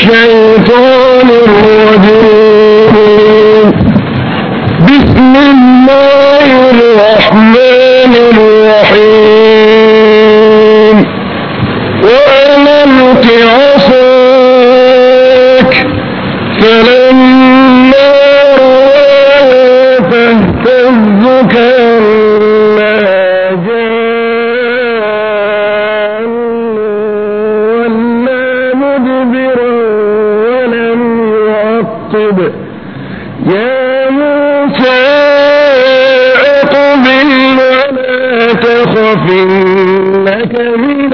الشيطان الرجيم بسم الله الرحمن الرحيم وألمت عصاك فلما رآها تهتز كأنها جان ولا مدبرا ولم يعقب يا موسى اقبل ولا تخف إنك من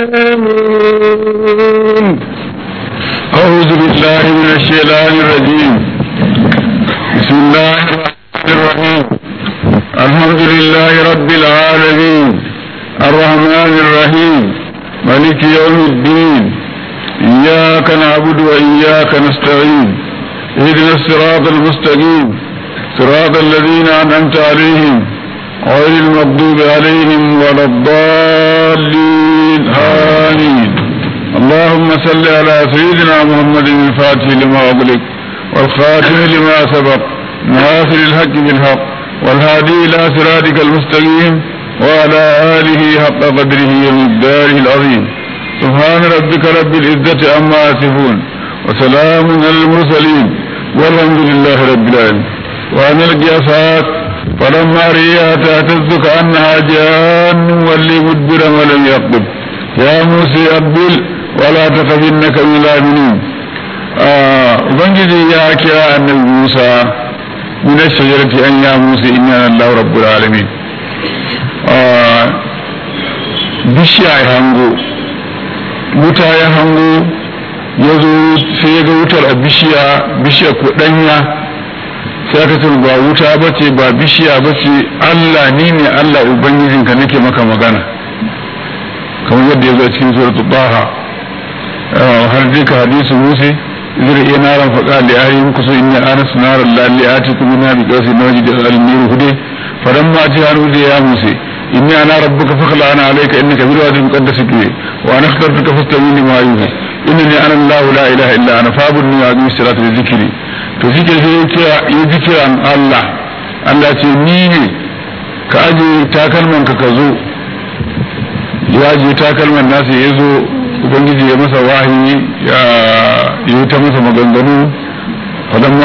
الآمنين أعوذ بالله من الشيطان الرجيم بسم الله الرحمن الرحيم الحمد لله رب العالمين الرحمن الرحيم ملك يوم الدين إياك نعبد وإياك نستعين اهدنا الصراط المستقيم صراط الذين أنعمت عليهم غير المغضوب عليهم ولا الضالين آمين اللهم صل على سيدنا محمد الفاتح لما أغلق والخاتم لما سبق ناصر الحق بالحق والهادي إلى صراطك المستقيم وعلى آله حق قدره ومقداره العظيم سبحان ربك رب العزة عما يصفون وسلام على المرسلين والحمد لله رب العالمين وأن القياسات فلما رئيها تهتز كأنها جان ولي مدبرا ولم يقبل يا موسى أقبل ولا تخف إنك من الآمنين ubangiji ya kira annabi Musa min ash-shajarati an ya Musa inna Allahu rabbul alamin bishiya ya hango wuta ya hango ya zo sai ya ga wutar a bishiya bishiya ko danya sai aka ce ba wuta bace ba bishiya bace Allah ni ne Allah ubangijinka nake maka magana kamar yadda ya zo cikin suratul Taha har dai ka hadisu Musa zai iya naran faɗa da yayi muku so inni anas naran lalli atikum min bi qasi nawji da al-mir hude fadan ma ji haru da ya Musa inni ana rabbuka fakhla ana alayka innaka bil wadi muqaddas tuwi wa ana akhtartuka fastami lima yuha innani ana Allah la ilaha illa ana fa'budni wa aqim salata li dhikri to zikir sai ya kira ya zikiran Allah Allah ce ni ne ka aje takalman ka ka zo ya je takalman nasa ya zo ubangiji ya masa wahayi ya yi ta masa maganganu fadan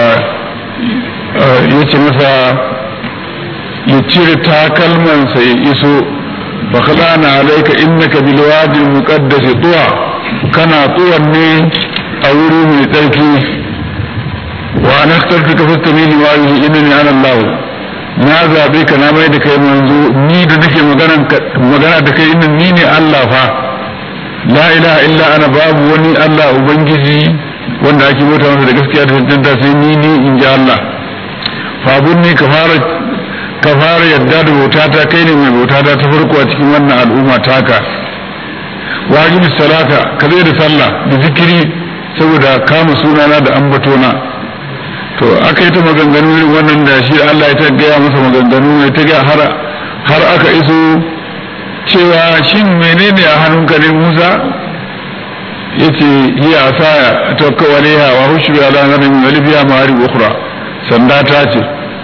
ya ce masa ya cire takalmansa ya iso fa khalana alayka innaka bil wadi al muqaddas tuwa kana tuwan ne a wuri mai tsarki wa ana akhtartuka fastami li ma yuhi innani ana allah na zabe ka na mai da kai manzo ni da nake magana da kai innan ni ne allah fa la ilaha illa ana babu wani Allah ubangiji wanda ake bauta masa da gaskiya da tantanta sai ni ni in ji Allah fabun ni ka fara ka fara yadda da bautata kai ne mai bautata ta farko a cikin wannan al'umma taka wajibi salata ka zai da sallah da zikiri saboda kama sunana da ambatona to aka yi ta maganganu irin wannan da shi Allah ya ta gaya masa maganganu ya ta gaya har aka iso cewa shin menene a hannunka ne Musa ya ce hiya asaya tawakka alaiha wa hushu ala narin walibiya ma'ari ukhra sanda ta ce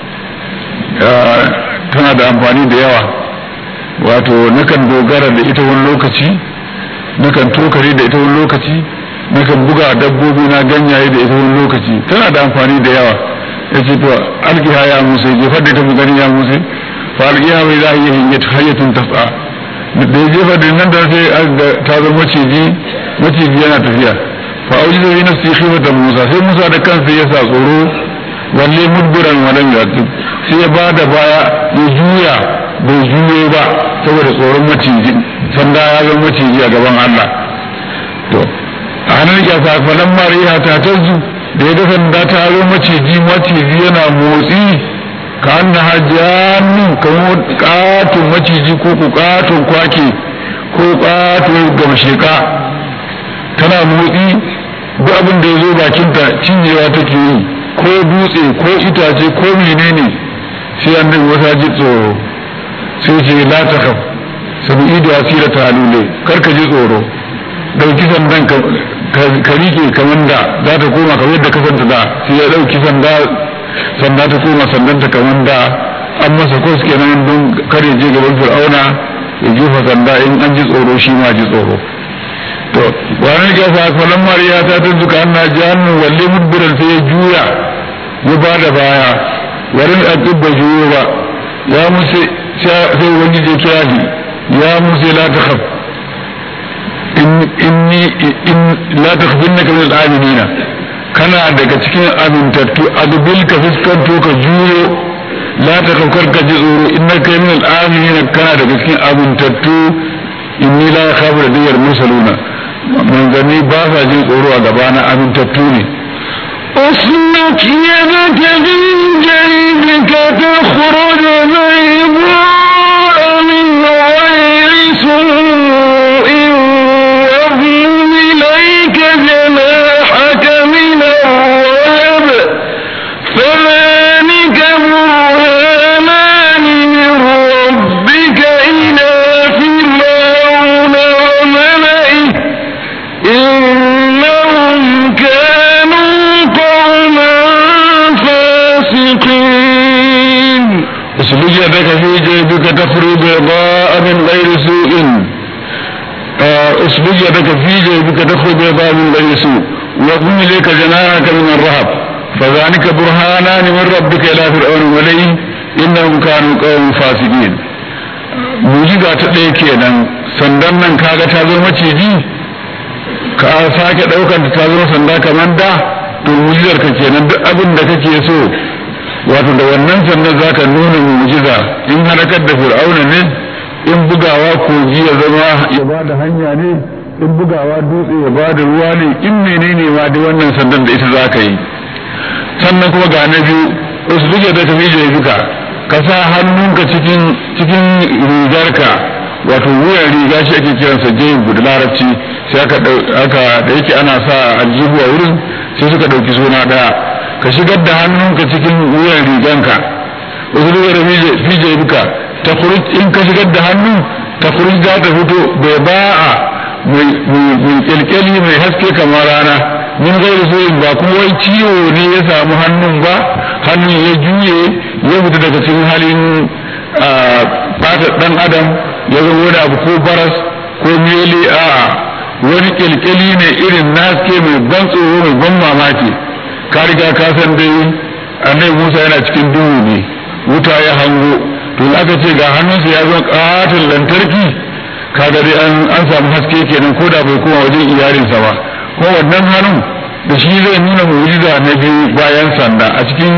tana da amfani da yawa wato nakan dogara da ita wani lokaci nakan tokare da ita wani lokaci nakan buga dabbobi na ganyaye da ita wani lokaci tana da amfani da yawa ya ce to alkiha ya musa jefar da ita mu gani ya musa fa alkiha bai za a yi hayyatun tafa da ya jefa da nan da sai ta zama maciji maciji yana tafiya fa auji da yi nafsi khifatan musa sai musa da kansa ya sa tsoro walle mudbiran walam yatub sai ya ba da baya ya juya bai juyo ba saboda tsoron maciji sanda ya zama maciji a gaban Allah to a hannun kyasa falan mariya ta tazu da ya ga sanda ta zo maciji maciji yana motsi ka an hajjanu kamar katon maciji ko ku katon kwake ko katon gamsheka tana motsi duk abin da ya zo bakinta cinyewa take yi ko dutse ko itace ko menene sai annabi wata ji tsoro sai ce la ta kam sabu ido asira ta halule kar ka ji tsoro ɗauki sandan ka rike kamar da za ta koma kamar yadda kasanta da sai ya ɗauki sanda sanda ta koma sandanta kamar da an masa kos kenan don kar ya je gaban fir'auna ya jefa sanda in an ji tsoro shi ma ji tsoro to wani ga fa falan mariya ta tuntuka anna jahannu walle mudbiran sai ya juya ya ba da baya warin akibba juyo ba ya musa sai wani je kira shi ya musa la takhaf inni in la takhfinna min al-aminina kana daga cikin amintattu adbil ka fuskanto ka juyo la takhaf ka ji tsoro innaka min al-aminina kana daga cikin amintattu inni la yakhafu ladayya mursaluna manzanni ba sa jin tsoro a gabana amintattu ne اسلك يدك من جيبك تخرج بيضاء من غير سوء واضم إليك جناحك من الرهب فذلك برهانان من ربك إلى فرعون وملئه إنهم كانوا قوما فاسقين اسلك يدك في جيبك تخرج بيضاء من غير سوء اسلك يدك في جيبك تخرج بيضاء من غير سوء واضم اليك جناحك من الرهب فذلك برهانان من ربك الى فرعون وملئه انهم كانوا قوم فاسقين mujiza ta ɗaya kenan sandan nan kaga ta zo maciji ka sake ɗaukar ta zo sanda kamar da to mujizar ka kenan duk abin da kake so wato da wannan sannan za ka nuna mujiza in halakar da fir'auna ne in bugawa kogi ya zama ya ba da hanya ne in bugawa dutse ya ba da ruwa ne in menene ma da wannan sandan da ita za ka yi sannan kuma ga na biyu wasu duk da tafi jefuka ka sa hannunka cikin cikin rigarka wato wuyan riga shi ake kiransa jebu da larabci sai aka aka da yake ana sa aljihu a wurin sai suka ɗauki suna ɗaya ka shigar da hannunka cikin wuyan riganka wasu duka da fije buka ta in ka shigar da hannu ta za ta fito bai ba'a mai kyalkyali mai haske kamar rana min gairu soyin ba kuma wai ciwo ne ya samu hannun ba hannun ya juye ya fita daga cikin halin fata dan adam ya zama wani abu ko baras ko mele a'a wani kyalkyali ne irin naske mai ban tsoro mai ban mamaki ka riga ka san dai annabi Musa yana cikin duhu ne wuta ya hango to aka ce ga hannunsa ya zama katin lantarki kaga dai an an samu haske kenan ko da bai koma wajen iyalinsa ba ko wannan hannun da shi zai nuna mu'jiza na biyu bayan sanda a cikin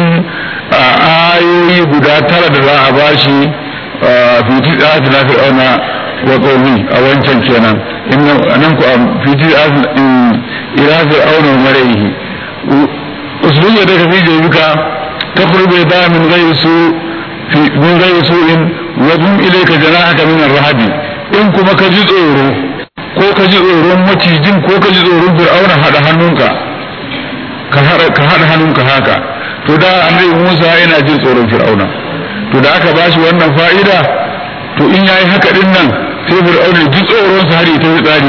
ayoyi guda tara da za a bashi fiti tsati na fir'auna wa qaumi a wancan kenan nan ku fiti ila fir'auna wa maraihi usbuya da kafi jayuka تخرج بيضاء من غير سوء في من غير سوء وضم إليك جناحك من الرهب إن كما كجد أورو ko ka ji tsoron macijin ko ka ji tsoron fir'auna haɗa hannunka ka haɗa hannunka haka to da annabi Musa yana jin tsoron fir'auna to da aka bashi wannan fa'ida to in yayi haka din nan sai fir'auna ji tsoron sa har ya tafi tsari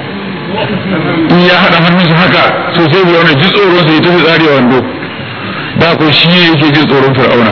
in ya haɗa hannunsa haka so sai fir'auna ji tsoron sa ya tafi tsari a wando da ko shi yake jin tsoron fir'auna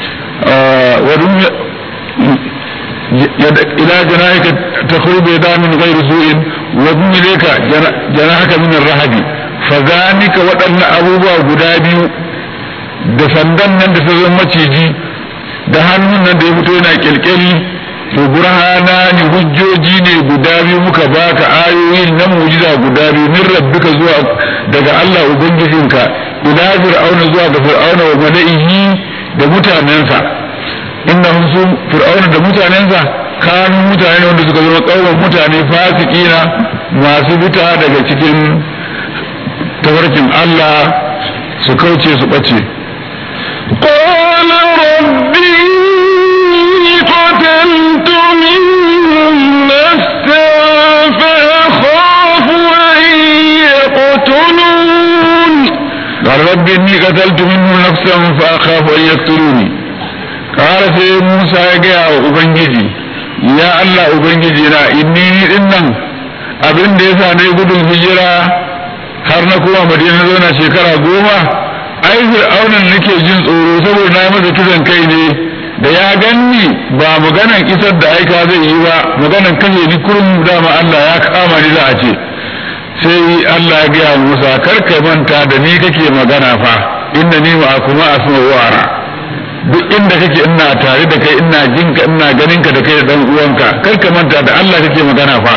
ila jana'ika takhrubu da min ghairi su'in wa ilayka jana'aka min ar-rahabi fa zanika waɗannan abubuwa guda biyu da sandan nan da ta zo maciji da hannun nan da ya fito yana kyalkyali to burhana ne hujjoji ne guda biyu muka baka ayoyi na mujiza guda biyu min rabbika zuwa daga Allah ubangijinka ila fir'auna zuwa ga fir'auna wa mala'ihi da mutanensa innahum su fir'auna da mutanensa kanu mutane wanda suka zama kauman mutane fasikina masu fita daga cikin tafarkin Allah su kauce su bace قال رب إني قتلت منهم نفسا فأخاف أن يقتلون قال رب إني قتلت منهم نفسا فأخاف أن يقتلوني قال سي موسى يا أبنجي يا الله أبنجي لا إني إنن abin da yasa na yi gudun hijira har na kuma madina zauna shekara goma ai fir'aunan nake jin tsoro saboda na yi masa kisan kai ne da ya ganni ba maganan isar da aika zai yi ba maganan kashe ni kurum dama Allah ya kama ni za a ce sai Allah ya gaya Musa kar ka manta da ni kake magana fa inna ni ma kuma asma wara duk inda kake ina tare da kai ina jinka ina ganin ka da kai da dan uwanka kar ka manta da Allah kake magana fa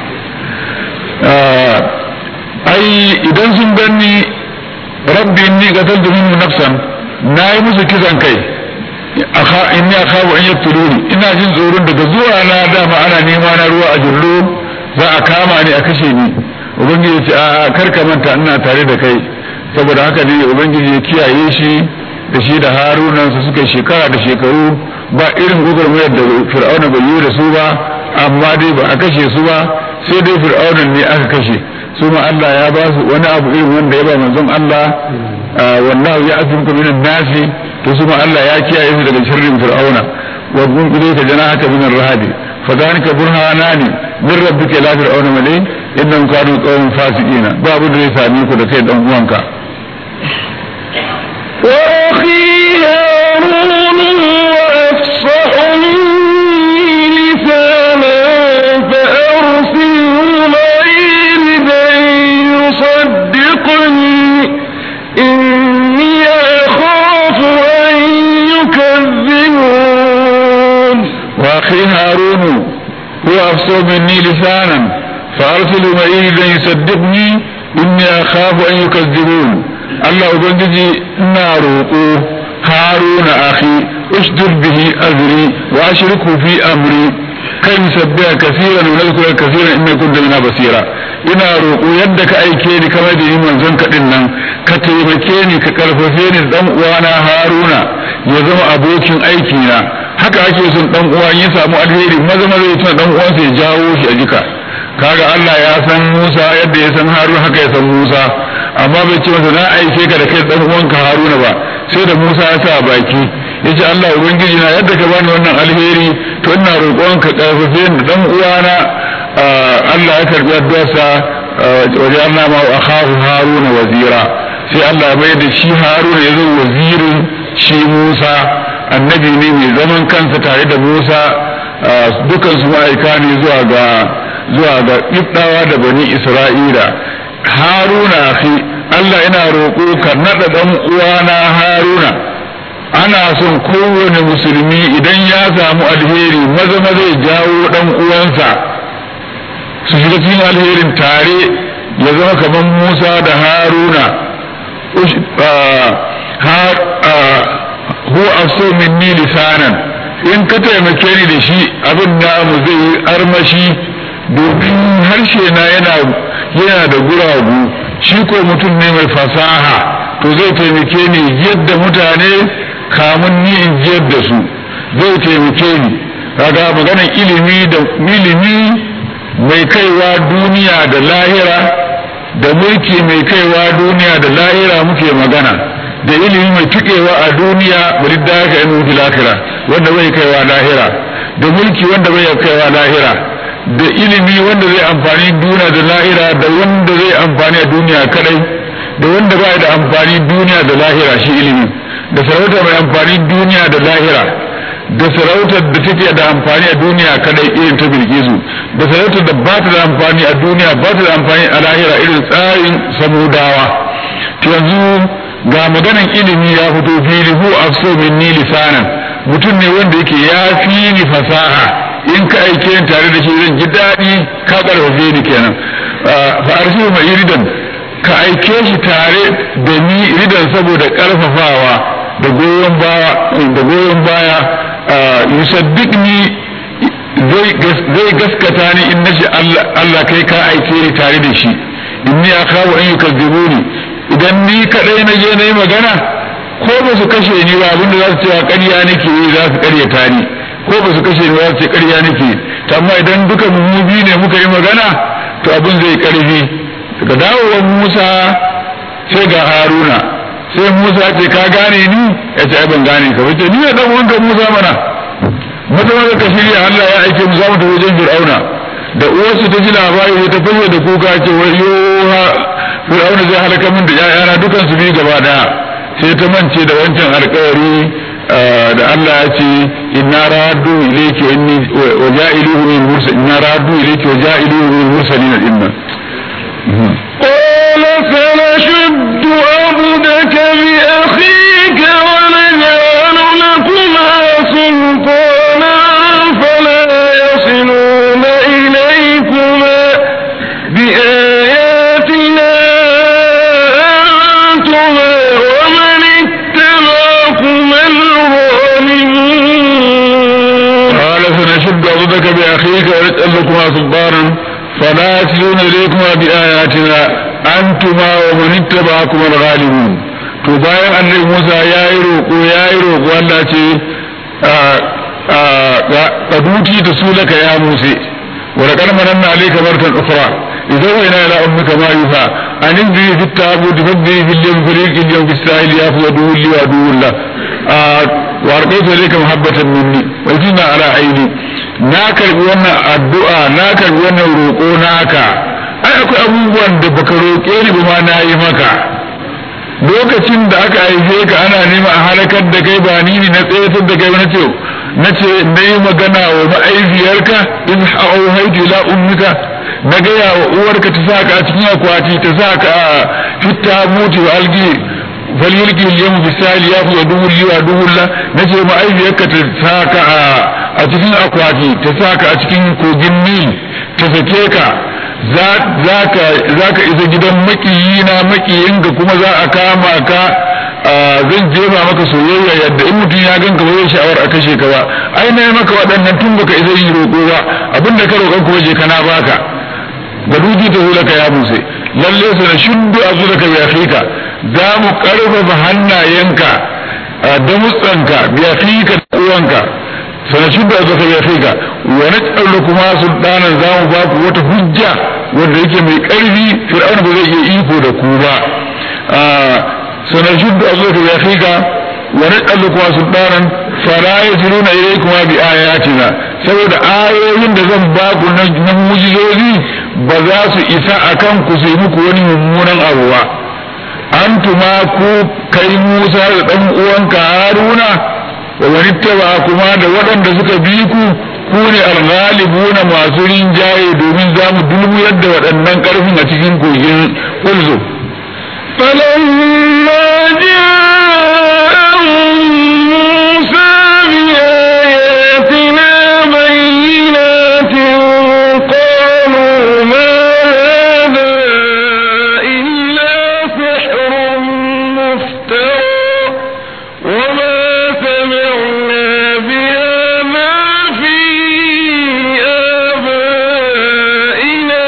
ai idan sun ganni rabbi inni qataltu minhu nafsan nayi musu kisan kai akha inni akhafu an yaqtuluni ina jin tsoron daga zuwa na dama ana nema na ruwa a jullo za a kama ni a kashe ni ubangiji ya ce a kar ka manta ina tare da kai saboda haka ne ubangiji ya kiyaye shi da shi da harunan su suka shekara da shekaru ba irin gwagwarmayar da fir'auna bai yi da su ba amma dai ba a kashe su ba sai dai fir'aunan ne aka kashe su ma Allah ya ba su wani abu irin wanda ya ba manzon Allah wallahu ya asimka minan nasi to su ma Allah ya kiyaye su daga sharrin fir'auna wa gun kudai ka jana haka minan rahadi fa zalika burhanani min rabbika la fir'auna malai innahum kanu qawman fasiqina babu da zai same ku da kai dan uwanka وأخي هارون وأفصح مني لسانا فأرسله معي لكي يصدقني إني أخاف أن يكذبون واخي هارون هو افصح مني لسانا فارسل معي لن يصدقني اني اخاف ان يكذبون الله ubangiji ina roƙo haruna akhi usdur bihi azri wa ashriku fi amri kai musabbiha kaseeran wa nadhkura kaseeran inna kunta bina basira ina roƙo yadda ka aike ni kamar da ni manzon ka din nan ka taimake ni ka karfafe ni dan uwana haruna ya zama abokin aiki na haka ake son dan uwa ya samu alheri maza maza ya tuna dan uwansa ya jawo shi a jika kaga Allah ya san Musa yadda ya san Haruna haka ya san Musa amma bai ce masa na aike ka da kai dan uwanka Haruna ba sai da Musa ya sa baki yace Allah ubangiji na yadda ka bani wannan alheri to ina roƙon ka karfafe ni dan uwana Allah ya karbi addu'arsa wajen Allah ma akhahu Haruna wazira sai Allah ya mai da shi Haruna ya zo wazirin shi Musa annabi ne mai zaman kansa tare da Musa dukansu ma'aika ne zuwa ga zuwa ga ibdawa da bani Isra'ila Haruna akhi Allah yana roƙo ka naɗa ɗan uwana Haruna ana son kowane musulmi idan ya samu alheri maza maza ya jawo ɗan uwansa su shiga cikin alherin tare ya zama kamar Musa da Haruna huwa afso minni lisanan in ka taimake ni da shi abin namu zai yi armashi domin harshe na yana yana da guragu shi ko mutum ne mai fasaha to zai taimake ni yadda mutane kamun ni in jiyar da su zai taimake ni kaga maganar ilimi da ilimi mai kaiwa duniya da lahira da mulki mai kaiwa duniya da lahira muke magana da ilimi mai tukewa a duniya bari da haka yin mutu lahira wanda bai kaiwa lahira da mulki wanda bai kaiwa lahira da ilimi wanda zai amfani duniya da lahira da wanda zai amfani a duniya kadai da wanda bai da amfani duniya da lahira shi ilimi da sarauta mai amfani duniya da lahira da sarautar da take da amfani a duniya kadai irin ta bilkisu da sarautar da ba ta da amfani a duniya ba ta da amfani a lahira irin tsarin samudawa yanzu ga maganan ilimi ya fito fili hu afso minni lisanan mutum ne wanda yake ya fi ni fasaha in ka aike ni tare da shi zan ji daɗi ka ƙarfafe ni kenan fa arsilu mai ridan ka aike shi tare da ni ridan saboda ƙarfafawa da goyon baya da goyon baya yusaddiqni zai gaskata ni in nashi Allah kai ka aike ni tare da shi inni akhawu an yukazzibuni idan ni kadai na je na yi magana ko ba su kashe ni ba abinda za su cewa ƙarya nake yi za su ƙaryata ni ko ba su kashe ni ba su ce ƙarya nake amma idan duka mu biyu ne muka yi magana to abin zai ƙarfi daga dawowar Musa sai ga Haruna sai Musa ce ka gane ni ya ce ai ban gane ka bace ni ne dan wanka Musa mana mutum da ka shirya Allah ya aike mu za mu tafi wajen Fir'auna da uwarsu ta ji labari ta fashe da kuka ce wayo ha fir'auna zai halaka min da ƴaƴana dukan su biyu gaba daya sai ta mance da wancan alƙawari da Allah ya ce inna raddu ilayki wa inni wa ja'iluhu min mursal inna raddu ilayki wa ja'iluhu min mursalin inna قال سنشد عبدك بأخيك ونجعل لكما سلطانا فلا يصلون إليكما بآياتنا أنتما ومن اتبعكما الغالبون قال سنشد عضدك بأخيك ونجعل لكما سلطانا فلا يصلون إليكما بآياتنا أنتما ومن اتبعكما الغالبون to bayan annabi Musa ya yi roƙo ya yi roƙo Allah ce ka duti da su laka ya Musa wa laqad mananna alayka martan ukhra idza wayna ila ummika ma yuha an indi fi tabut fadhi fil yawm fariqin yawm bis sahil yafwadu li wa dulla wa arqaytu ilayka mahabbatan minni wa inna ala aini na karbi wannan addu'a na karbi wannan roƙo naka ai akwai abubuwan da baka roƙe ni ba ma na yi maka lokacin da aka haife ka ana nema a halakar da kai ba ni ne na tsayatar da kai na ce na ce na yi magana wa ma'aifiyarka in haitu ila ummika na gaya wa uwarka ta sa ka a cikin akwati ta sa ka a fitta mutu wa algi falyulki yawm bisali ya fi duhul liwa duhul la na ce ma'aifiyarka ta sa ka a cikin akwati ta sa ka a cikin kogin nil ta sake ka za ka isa gidan makiyina makiyinka kuma za a kama ka zan jefa maka soyayya yadda in mutum ya ganka ba zai sha'awar a kashe ka ba ai na maka waɗannan tun baka isa yi roƙo ba abinda ka roƙan kuma je kana baka ga duki ta hulaka ya buse lalle su na shuddu a zulaka bi afika za mu karfafa hannayenka da mutsanka bi afika da uwanka sanashin da zaka ya kai ga wa naj'alu kuma sultanan za mu ba ku wata hujja wanda yake mai karfi fir'auna ba zai iya iko da ku ba sanashin da zaka ya kai ga wa naj'alu kuma sultanan fala yasiruna ilaykuma bi ayatina saboda ayoyin da zan ba ku na mujizozi ba za su isa akan ku su yi muku wani mummunan abu ba antuma ku kai Musa da dan uwanka Haruna wa wani taba kuma da waɗanda suka bi ku ku ne alghalibuna masu rinjaye domin za mu dulmuyar da waɗannan ƙarfin a cikin kogin ulzo فلما جاءهم موسى بآياتنا بينات قالوا ما هذا إلا سحر مفترى وما سمعنا بهذا في آبائنا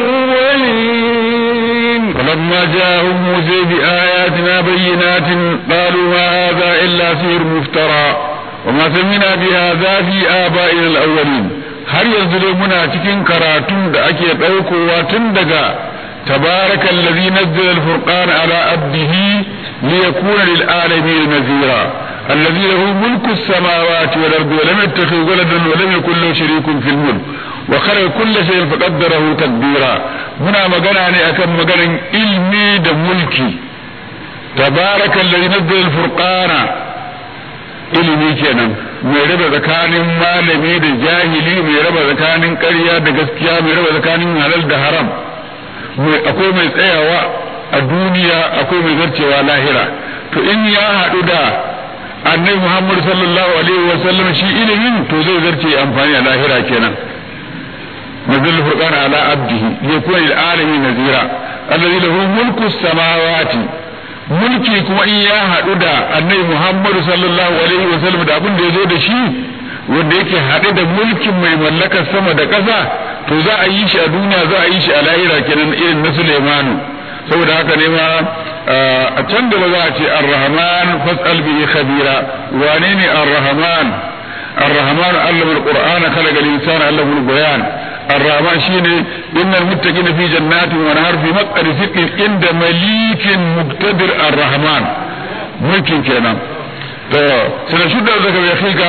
الأولين فلما جاءهم موسى بآياتنا بينات قالوا ما هذا إلا سحر مفترى وما سمعنا بهذا في آبائنا الأولين har yanzu dai muna cikin karatun da ake ɗaukowa tun daga تبارك الذي نزل الفرقان على عبده ليكون للعالمين نذيرا الذي له ملك السماوات والأرض ولم يتخذ ولدا ولم يكن له شريك في الملك وخلق كل شيء فقدره تقديرا هنا مغنى أكم مغنى علمي دا ملكي تبارك الذي نزل الفرقان ilimi kenan mai raba tsakanin malami da jahili mai raba tsakanin ƙarya da gaskiya mai raba tsakanin halal da haram akwai mai tsayawa a duniya akwai mai zarcewa lahira to in ya haɗu da annabi muhammad sallallahu alaihi wa sallam shi ilimin to zai zarce amfani a lahira kenan nazil furqana ala abdihi yakun lil alamin nazira alladhi lahu mulku samawati mulki kuma in ya haɗu da annabi muhammad sallallahu alaihi wa sallam da abin da ya zo da shi wanda yake haɗe da mulkin mai mallakar sama da ƙasa to za a yi shi a duniya za a yi shi a lahira kenan irin na Sulaimanu saboda haka ne ma a can da ba za a ce ar-rahman fas'al bihi khabira wane ne ar-rahman ar-rahman allama al-qur'ana khalaqa al-insana allama al-bayan ar-rahman shine innal muttaqina fi jannatin wa nahar fi maq'adi sidqin inda malikin muqtadir ar-rahman mulkin kenan to sai shudda zaka ya fika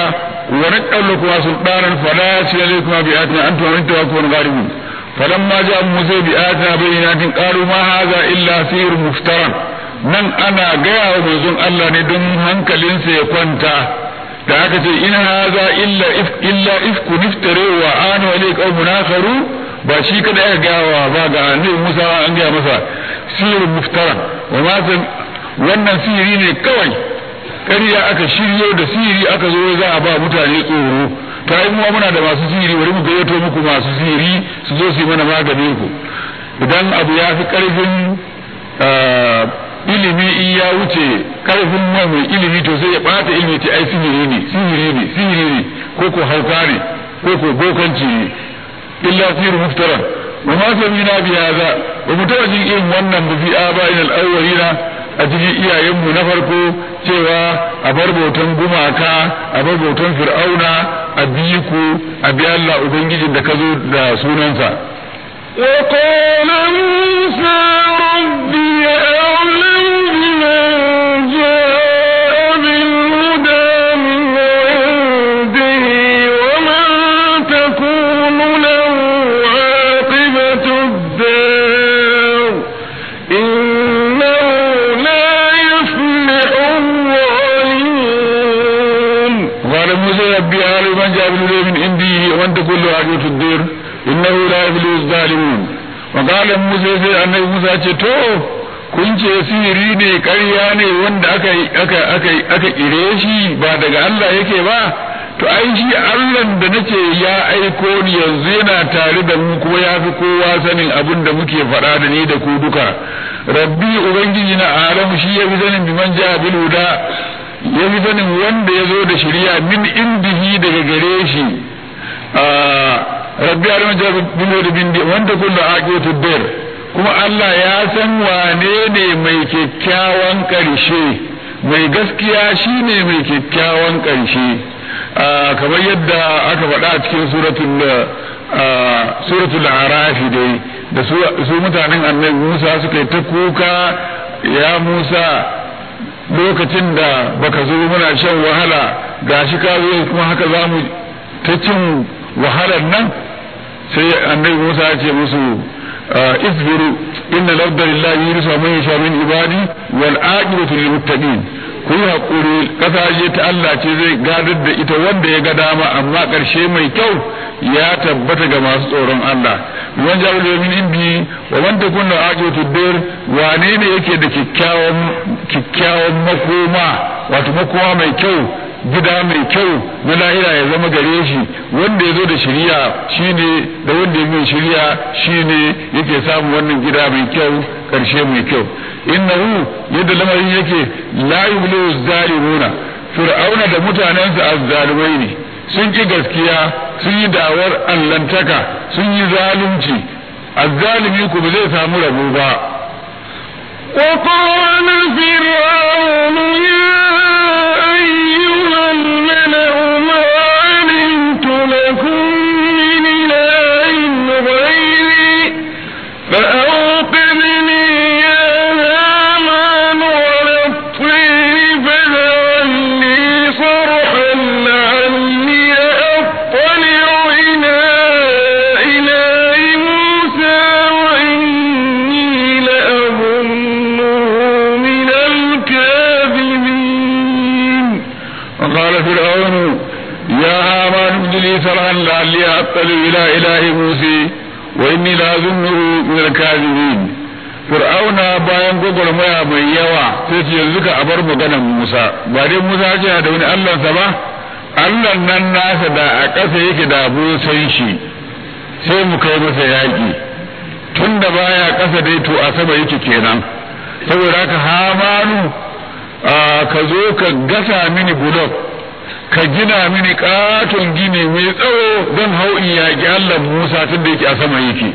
wa naqallu kuma sultanan fala yasilakum bi atina antum wa antum gharibun falamma ja'a musa bi atina bayyinatin qalu ma hadha illa sihrun muftaran nan ana gaya wa manzon Allah ne don hankalinsa ya kwanta da aka ce in haza illa if illa ifku niftare wa anu alai qaumun akharu ba shi kada aka gawa ba ga annabi Musa an gaya masa sirrun muftara wa ma wannan sihiri ne kawai ƙarya aka shiryo da sihiri aka zo za a ba mutane tsoro ta yi muwa muna da masu sihiri bari mu gayyato muku masu sihiri su zo su yi mana maganin ku idan abu ya fi ƙarfin ilimi in ya wuce karfin mai mai ilimi to sai ya bata ilimi ta ai sihiri ne sihiri ne sihiri ne ko ko hauka ne ko ko bokanci ne illa sihir muftara wa ma samina bi hadha wa mutaba jin irin wannan bi aba'in al-awwalina a cikin iyayenmu na farko cewa a bar bautan gumaka a bar bautan fir'auna a biyu ku a bi Allah ubangijin da ka zo da sunansa وقال موسى ربي أعلم بمن جاء بالهدى من عنده ومن تكون له عاقبة الدار إنه لا يفلح الظالمون قال موسى ربي أعلم من جاء بالهدى من عندي ومن تكون له عاقبة الدار innahu la yuflihu zalimun wa qala musa sai annabi musa ce to kun ce sihiri ne ƙarya ne wanda aka aka aka aka kire shi ba daga Allah yake ba to ai shi Allah da nace ya aiko ni yanzu yana tare da mu kuma ya fi kowa sanin abin da muke faɗa da ni da ku duka rabbi ubangiji na alamu shi ya fi sanin biman ja bil huda ya fi sanin wanda ya zo da shari'a min indihi daga gare shi rabbi ya rama jabi bilo da bindi wanda kullu aqiyatu bir kuma Allah ya san wane ne mai kyakkyawan karshe mai gaskiya shine mai kyakkyawan karshe kamar yadda aka faɗa a cikin suratul suratul araf dai da su mutanen annabi Musa suka yi ta kuka ya Musa lokacin da baka zo muna shan wahala gashi ka zo kuma haka zamu ta cin wahalar nan sai annabi Musa ya ce musu isbiru inna al-ardha lillahi yursa man yasha min ibadi wal aqibatu lil muttaqin ku yi hakuri kasashe ta Allah ce zai gadar da ita wanda ya ga dama amma karshe mai kyau ya tabbata ga masu tsoron Allah man jabu min indi wa man takuna aqibatu dir wane ne yake da kikkiawan kikkiawan makoma wato makoma mai kyau gida mai kyau na lahira ya zama gare shi wanda ya zo da shiriya shine da wanda ya mai shiriya shine yake samun wannan gida mai kyau karshe mai kyau innahu yadda lamarin yake la yublu zalimuna fir'auna da mutanensa azzalumai ne sun ki gaskiya sun yi dawar allantaka sun yi zalunci azzalimi ku ba zai samu rabo ba وقال فرعون يا أيها الملأ ما علمت لكم من إله غيري فأوقدني يا هامان على الطين فاجعل لي صرحا لعلي أطلع إلى إله موسى وإني لأظنه من الكاذبين وقال فرعون يا هامان ابن لي صرحا لعلي اطلع الى اله موسى واني لاظنه من الكاذبين fir'auna bayan gwagwarmaya mai yawa sai ce yanzu ka abar maganar musa ba dai musa ce da wani allansa ba allan nan nasa da a ƙasa yake da san shi sai mu kai masa yaƙi tun da baya ƙasa dai to a sama yake kenan saboda haka hamanu ka zo ka gasa mini bulok ka gina mini katon gini mai tsawo don hau in yaƙi Allah Musa tun da yake a sama yake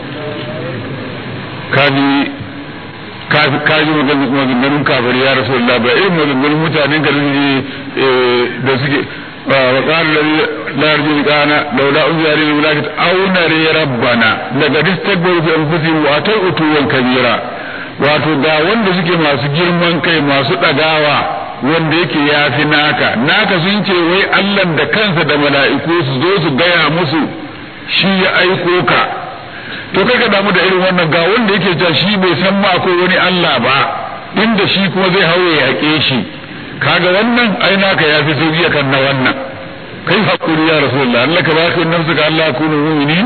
kaji kaji maganganun kafir ya rasu Allah ba irin maganganun mutanen ka da suke وقال الذي لا يرجو لقاءنا لولا أنزل علينا الملائكة أو نري ربنا لقد استكبروا في أنفسهم وأتوا عتوا كبيرا wato da wanda suke masu girman kai masu ɗagawa wanda yake yafi naka naka sun ce wai Allah da kansa da mala'iku su zo su gaya musu shi ya aiko ka to kai ka damu da irin wannan ga wanda yake cewa shi bai san ma akwai wani Allah ba inda shi kuma zai hawo ya yaƙe shi kaga wannan ai naka yafi sauki kan na wannan kai hakuri ya rasulullah Allah ka baka nafsuka Allah kunu mu'mini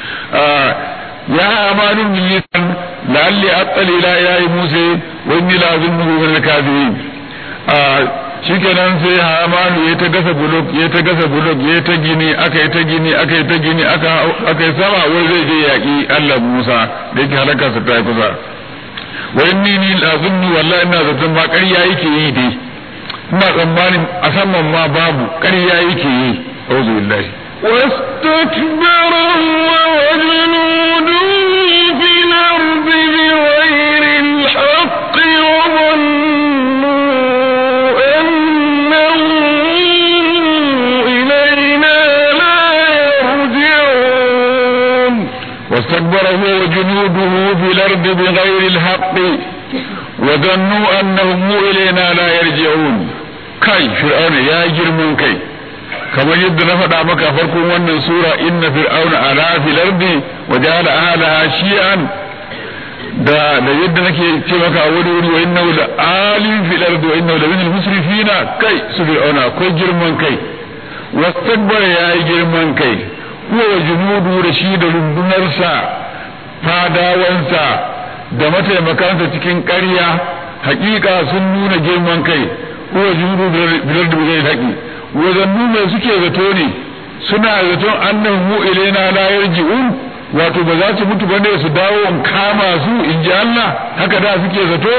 ya amanu militan la'alli attali ila ilahi musa wa inni la azunnuhu min al-kadhibin shikenan sai Hamanu ya ta gasa bulok ya ta gasa bulok ya ta gini aka yi ta gini aka yi ta gini aka aka yi sama wai zai je yaki Allah Musa da yake halaka sa ta kusa wa inni ni azunnu wallahi ina zaton ma ƙarya yake yi dai ina tsammanin a saman ma babu ƙarya yake yi auzu billahi واستكبر هو وجنوده في الأرض بغير الحق وظنوا أنهم إلينا لا يرجعون واستكبر هو وجنوده في الأرض بغير الحق وظنوا أنهم إلينا لا يرجعون kai fir'auna ya girman kai kamar yadda na faɗa maka farkon wannan sura inna fir'auna ala fil ardi wa ja'ala ahliha shi'an da da yadda nake ce maka a wani wuri wa innahu la alim fil ardi wa innahu la minal musrifina kai su fir'auna akwai girman kai wastakbara yayi girman kai huwa wa junudu da shi da rundunarsa fadawansa da mataimakansa cikin ƙarya hakika sun nuna girman kai huwa junudu bilar da zai haƙi wazannu mai suke zato ne suna zaton annan mu ilaina la yarji'un wato ba za su mutu bane su dawo in kama su in ji Allah haka da suke zato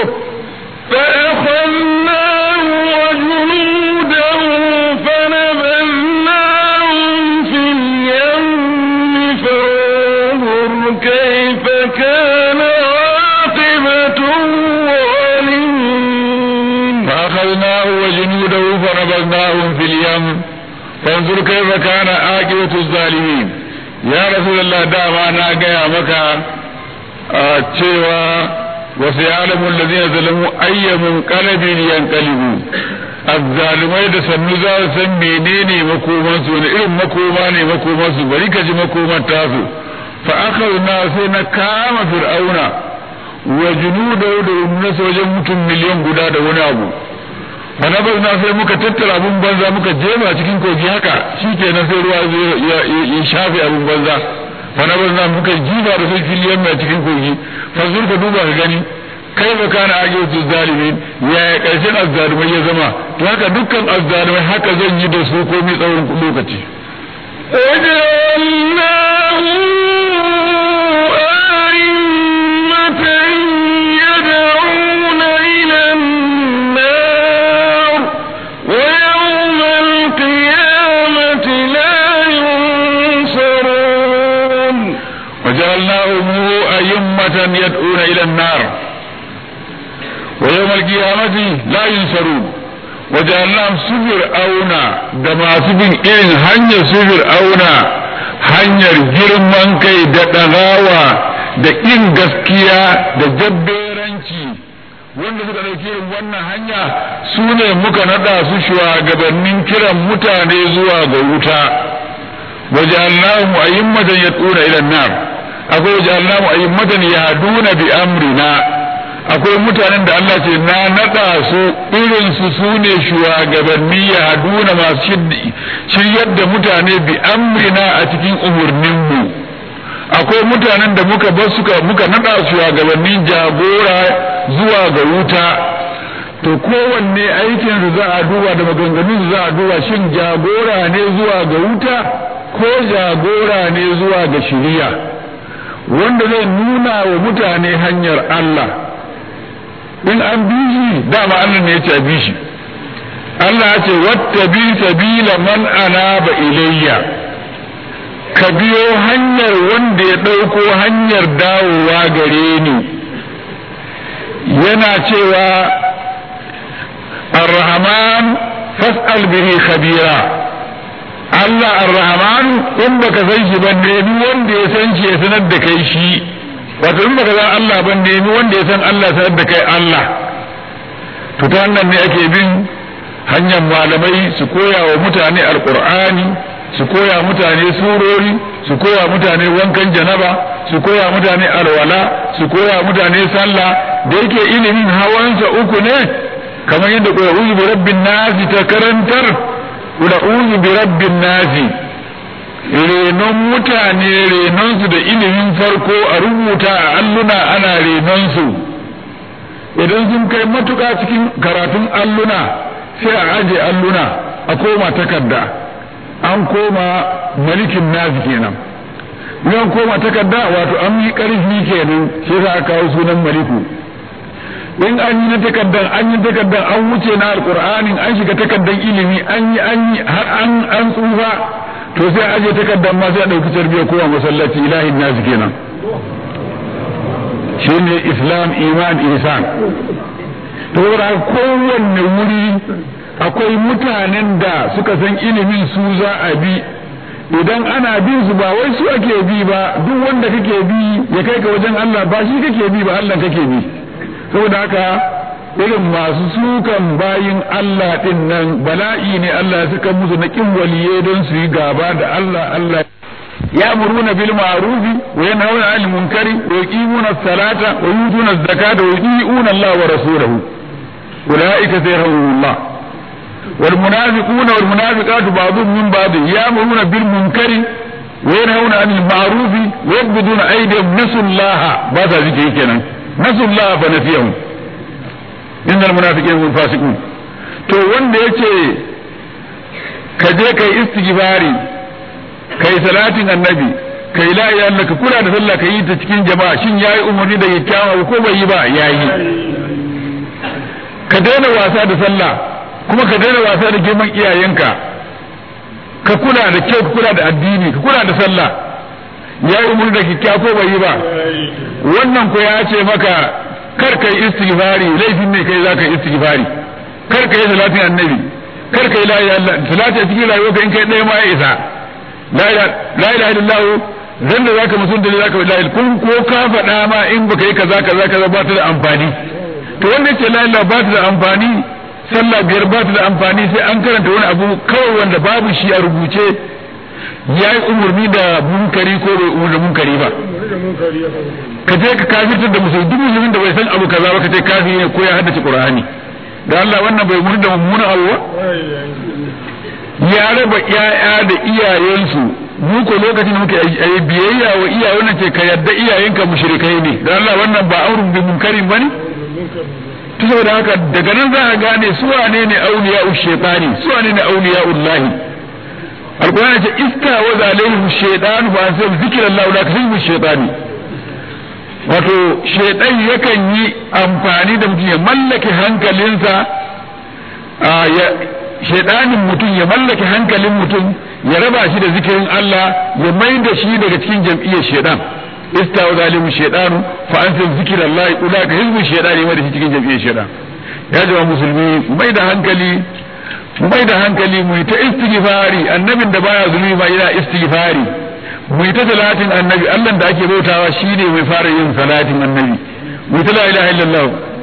فأخذناه وجنوده فنبذناهم في اليم فانظر كيف كان عاقبة الظالمين فأخذناه وجنوده فنبذناهم في اليم فانظر كيف كان عاقبة الظالمين يا رسول الله دعما أنا جاي مكة cewa wasu yalamun da zai zalamu ayyamin kalabin yankalibu azzalumai da sannu za su san menene makomansu wani irin makoma ne makomansu bari ka ji makoman tasu fa aka sai na kama fir'auna wa junudahu da rundunar wajen mutum miliyan guda da wani abu fanabar na sai muka tattara abun banza muka jema cikin kogi haka shikenan sai ruwa ya shafe abun banza fanabar na muka jiba da sai filiyan mai cikin kogi fasur ka duba ka gani kai ba kana ajiyatu zalimin ya ya karshen azzalumai ya zama to haka dukkan azzalumai haka zan yi da su komai tsawon lokaci وجعلناهم أئمة يدعون إلى النار ويوم القيامة لا ينصرون وجعلناهم أئمة يدعون إلى النار ويوم القيامة لا ينصرون وجعلناهم سفر أونا دما سفر إن هنيا سفر أونا hanyar girman kai da ɗagawa da ƙin gaskiya da jabberanci wanda suka ɗauki irin wannan hanya su ne muka naɗa su shugabannin kiran mutane zuwa ga wuta وجعلناهم أئمة يدعون إلى النار أقول وجعلناهم أئمة يهدون بأمرنا akwai mutanen da Allah ce na naɗa su irin su su ne shugabanni ya haduna masu shiryar da mutane bi amrina a cikin umarninmu akwai mutanen da muka bar suka muka naɗa shugabanni jagora zuwa ga wuta to kowanne aikin su za a duba da maganganun su za a duba shin jagora ne zuwa ga wuta ko jagora ne zuwa ga shiriya wanda zai nuna wa mutane hanyar Allah in an bi shi dama Allah ne ya ce a bi shi Allah ya ce wattabi sabila man anaba ilayya ka biyo hanyar wanda ya ɗauko hanyar dawowa gare ni yana cewa ar-rahman fas'al bihi khabira Allah ar-rahman in baka san shi ban nemi wanda ya san shi ya sanar da kai shi wato in baka san Allah ban nemi wanda ya san Allah sanar da kai Allah to ta wannan ne ake bin hanyar malamai su koya wa mutane alkur'ani su koya mutane surori su koya mutane wankan janaba su koya mutane alwala su koya mutane sallah da yake ilimin hawansa uku ne kamar yadda ƙula'uzu bi rabbin nasi ta karantar ƙula'uzu bi rabbin nasi renon mutane renonsu da ilimin farko a rubuta a alluna ana renonsu idan sun kai matuƙa cikin karatun alluna sai a aje alluna a koma takarda an koma malikin nazi kenan an koma takarda wato an yi ƙarfi kenan sai za a kawo sunan maliku in an yi na takardan an yi takardan an wuce na alƙur'anin an shiga takardan ilimi an yi an yi har an an tsufa to sai a aje takardan ma sai a ɗauki tarbiyya kowa masallaci ilahin nazi kenan shine islam iman ihsan to da kowanne wuri akwai mutanen da suka san ilimin su za a bi idan ana bin su ba wai su ake bi ba duk wanda kake bi ya kai ka wajen Allah ba shi kake bi ba Allah kake bi saboda haka irin masu sukan bayin Allah din nan bala'i ne Allah ya saka musu na kin waliye don su yi gaba da Allah Allah يأمرون بالمعروف وينهون عن المنكر ويقيمون الصلاة ويؤتون الزكاة ويطيعون الله ورسوله أولئك سيرحمهم الله والمنافقون والمنافقات بعضهم من بعض يأمرون بالمنكر وينهون عن المعروف ويقبضون أيديهم نسوا الله بعد ذكر كنا نسوا الله فنسيهم إن المنافقين هم الفاسقون to wanda yace ka je kai istighfari kai salatin annabi kai la ilaha illallah ka kula da sallah ka yi ta cikin jama'a shin yayi umarni da kyakkyawa ko bai yi ba yayi ka daina wasa da sallah kuma ka daina wasa da girman iyayenka ka kula da kyau ka kula da addini ka kula da sallah yayi umarni da kyakkyawa ko bai yi ba wannan ko ya ce maka kar kai istighfari laifin ne kai zaka istighfari kar kai salatin annabi kar kai la ilaha illallah salati a cikin rayuwarka in kai ɗaya ma ya isa la ilaha illallah zan da zaka musun da zaka la kun ko ka faɗa ma in baka yi kaza kaza kaza ba ta da amfani to wanda yake la ilaha ba ta da amfani sallah biyar ba ta da amfani sai an karanta wani abu kawai wanda babu shi a rubuce ya yi umarni da munkari ko bai umarni da munkari ba ka je ka kafirtar da musulmi duk musulmin da bai san abu kaza ba ka ce kafiri ne ko ya haddace qur'ani da Allah wannan bai umarni da mummuna abu ba ya raba ƴaƴa da iyayensu mu ko lokacin da muke yi biyayya wa iyayen nan ce ka yarda iyayenka mushrikai ne da Allah wannan ba aurun bi munkarin bane to saboda haka daga nan za a gane su wane ne auliya'u shaytani su wane ne auliya'ullahi alqur'ani ce iska wa zalaihi shaytan fa an zikrallahu la kasbu shaytani wato shaytan yakan yi amfani da mutum ya mallake hankalinsa shaidanin mutum ya mallake hankalin mutum ya raba shi da zikirin Allah ya mai da shi daga cikin jam'iyyar shaidan istawa zalimu shaidanu fa an san zikir Allah ula ka hizbin shaidani mai da shi cikin jam'iyyar shaidan ya jama musulmi mai da hankali mai da hankali mu ta istighfari annabin da baya zulmi ba yana istighfari mu ta salatin annabi Allah da ake bautawa shine mai fara yin salatin annabi mu ta la ilaha illallah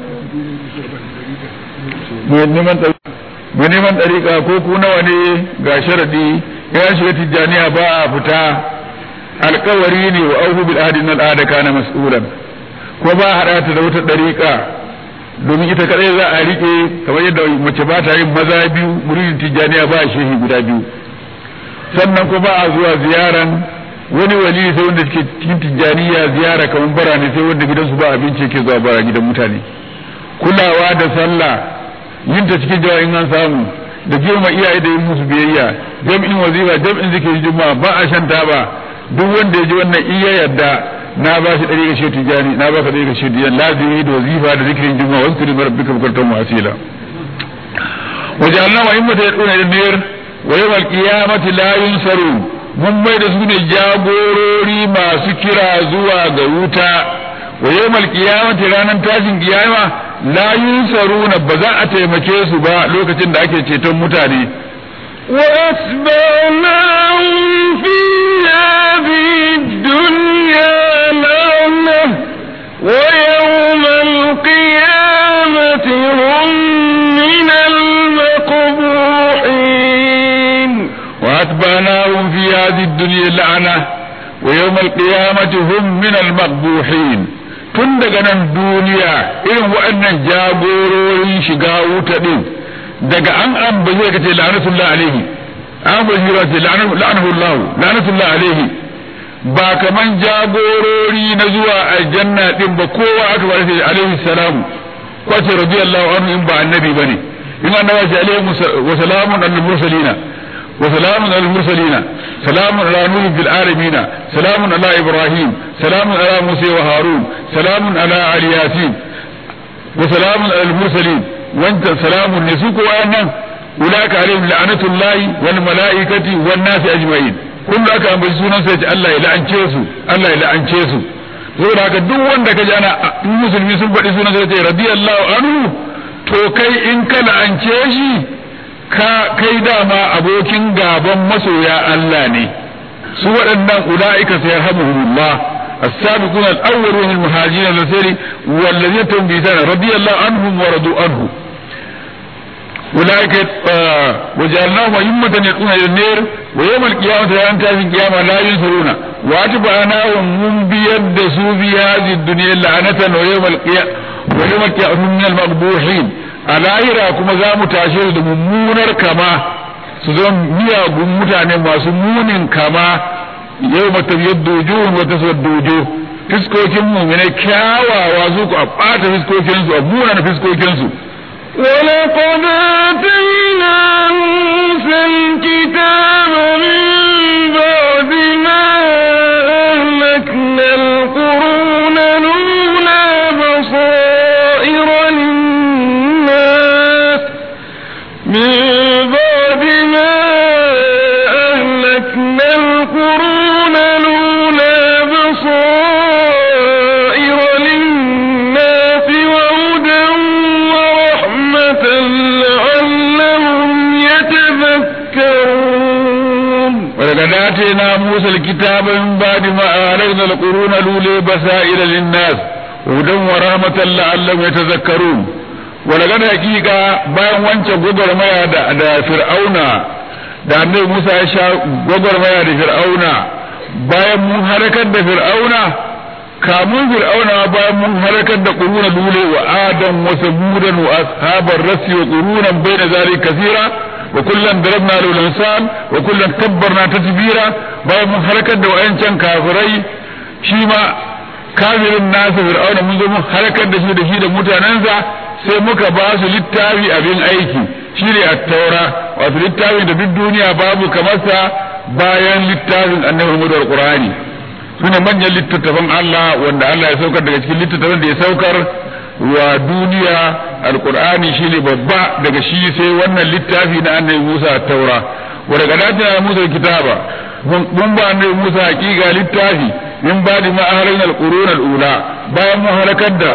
mu neman mu neman ɗariƙa ko ku nawa ne ga sharadi ya shiga tijjaniya ba a fita alkawari ne wa auhu bil ahdi al ada kana mas'ulan ko ba hada ta da wata ɗariƙa domin ita kadai za a rike kamar yadda mace ba ta yin maza biyu muridin tijjaniya ba shehi guda biyu sannan ko ba a zuwa ziyaran wani wali sai wanda suke cikin tijjaniya ziyara kamar bara ne sai wanda gidansu ba abinci ke zuwa bara gidan mutane kulawa da sallah yin ta cikin jawa in an samu da girma iyaye da yin musu biyayya jam'in wazifa jam'in zikirin juma'a ba a shan taba duk wanda ya ji wannan iya yarda na ba shi ɗari ga shi tijani na ba ka ɗari ga shi tijani lazimi da wazifa da zikirin juma'a wasu kiri mara bika bukartan wasila waje Allah wa himmata ya ɗuna da biyar wa yawal qiyamati la yunsaru mun mai da su ne jagorori masu kira zuwa ga wuta wa yawmal qiyamati ranar tashin kiyama la yunsaruna ba za a taimake su ba lokacin da ake ceton mutane وأتبعناهم في هذه الدنيا لعنة ويوم القيامة هم من المقبولين الدنيا لعنة ويوم القيامة هم من المقبوحين tun daga nan duniya irin waɗannan jagororin shiga wuta ɗin daga an ambace ka ce la'anatullah alaihi an ambace ka ce la'anahu Allah la'anatullah alaihi ba kaman jagorori na zuwa aljanna din ba kowa aka bada sai alaihi salamu ko ce radiyallahu anhu in ba annabi bane in annabi ce alaihi wa salamun al mursalina wa salamun al mursalina salamun ala nuh bil alamin salamun ala ibrahim salamun ala musa wa harun salamun ala ali yasin wa salamun al mursalin wanta salamun ne su ko wayannan ulaka alaihim la'natullahi wal malaikati wan nasi ajma'in kullu aka ambaci sunan sai ce Allah ya la'ance su Allah ya la'ance su saboda haka duk wanda ka ji ana musulmi sun faɗi sunan sai ce radiyallahu anhu to kai in ka la'ance shi ka kai dama abokin gaban masoya Allah ne su waɗannan ula'ika sayarhamuhumullah السابقون الأولون المهاجرين الذين والذين تم بإحسان رضي الله عنهم ورضوا عنه أولئك آه وجعلناهم أئمة يدعون إلى النار ويوم القيامة لا ينتهي القيامة لا ينصرون وأتبعناهم من بيد في هذه الدنيا لعنة ويوم القيامة ويوم القيامة من المقبوحين الآخرة كما زام تاشير ممونر كما سزون miyagun mutane masu munin kama yau matabbiyar wujuhun wata suwar dojo fiskokin muminai kyawawa su ku a ɓata fiskokinsu a munana fiskokinsu ولقد آتينا موسى الكتاب من بعد ما أهلكنا القرون الأولى بصائر للناس من بعد ما أهلكنا القرون الأولى بصائر للناس وهدى ورحمة لعلهم يتذكرون ولقد آتينا موسى الكتاب من بعد ما أهلكنا القرون الأولى بصائر للناس هدى ورحمة لعلهم يتذكرون ولقد حقيقة bayan wancan gwagwarmaya da da fir'auna da annabi Musa ya sha gwagwarmaya da fir'auna bayan mun harakar da fir'auna kamun fir'auna bayan mun harakar da quruna lule wa adam wa samudan wa ashabar rasi wa qurunan bayna zalika kaseera wa kullan darabna lahu al-amsal wa kullan tabbarna tatbira bayan mun harakar da wayancan kafirai shi ma kafirin nasa fir'auna mun zo mun harakar da shi da shi da mutanensa sai muka ba su littafi abin aiki shi ne at-taura wato littafin da duk duniya babu kamar sa bayan littafin annabi Muhammad al-Qur'ani sune manyan littattafan Allah wanda Allah ya saukar daga cikin littattafan da ya saukar wa duniya alqur'ani shine babba daga shi sai wannan littafi na annabi Musa at-taura wa daga datina Musa kitaba mun ba annabi Musa hakika littafi min ba'di ma ahlakna al-qurun al-ula bayan mun halakar da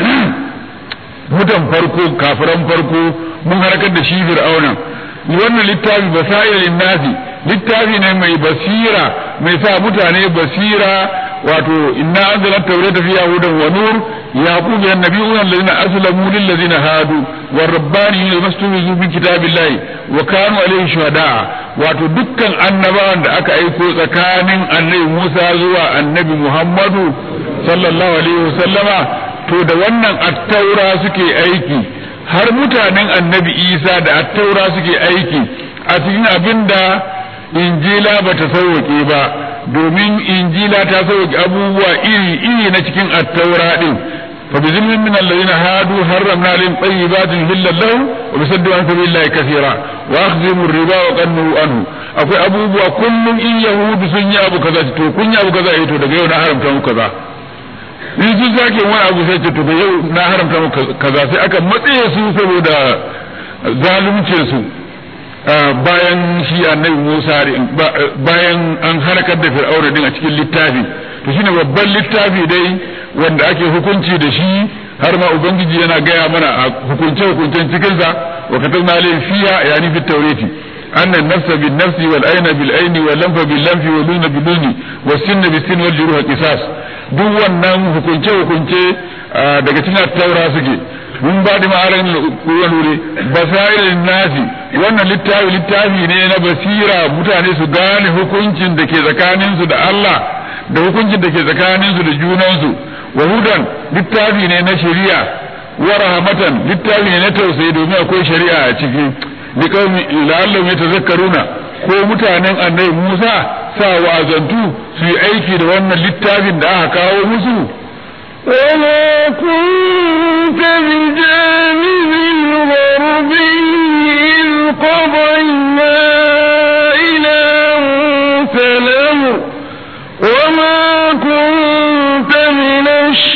mutan farko kafiran farko mun harkar da shi fir'auna wannan littafi basair linnasi littafi ne mai basira mai sa mutane basira wato inna anzalna tawrata fiha hudan wa nur yaqub ya nabiyuna alladhina aslamu lil ladina hadu war rabbaniyina mastumizu bi kitabillahi wa kanu alayhi shuhada wato dukkan annabawan da aka aiko tsakanin annabi Musa zuwa annabi Muhammadu sallallahu alaihi wasallama to da wannan attaura suke aiki har mutanen annabi isa da attaura suke aiki a cikin abin da injila ba ta sauwaƙe ba domin injila ta sauwaƙe abubuwa iri-iri na cikin attaura ɗin fa bi zulmin min alladhina hadu harramna lahum tayyibatin hillal lahum wa bisaddu an sabilillahi kaseera wa akhdhimu riba wa qannu anhu akwai abubuwa kullum in yahudu sun yi abu kaza to kun yi abu kaza eh to daga yau na haramta muku kaza in sun sake wani abu sai ce to yau na haramta muku kaza sai aka matsaye su saboda zaluncin su bayan shi annabi Musa bayan an harkar da Fir'auna din a cikin littafi to shine babban littafi dai wanda ake hukunci da shi har ma ubangiji yana gaya mana a hukunce hukuncen cikin sa wa katabna alayhi fiha yani fit tawrati anna nafsa bin nafsi wal aina bil aini wal lamfa bil lamfi wal luna bil luni was sinna bis sin wal juruha qisas duk wannan hukunce hukunce daga cikin taura suke mun ba da ma'aran wani basairin nasi wannan littafi littafi ne na basira mutane su gane hukuncin da ke tsakaninsu da Allah da hukuncin da ke tsakaninsu da junansu wa hudan littafi ne na shari'a wa rahmatan littafi ne na tausayi domin akwai shari'a a ciki li qaumi la'allahu yatazakkaruna ko mutanen annabi Musa sa wazantu su yi aiki da wannan littafin da aka kawo musu وما كنت بجانب الغربي إذ قضينا إلى موسى الأمر وما كنت من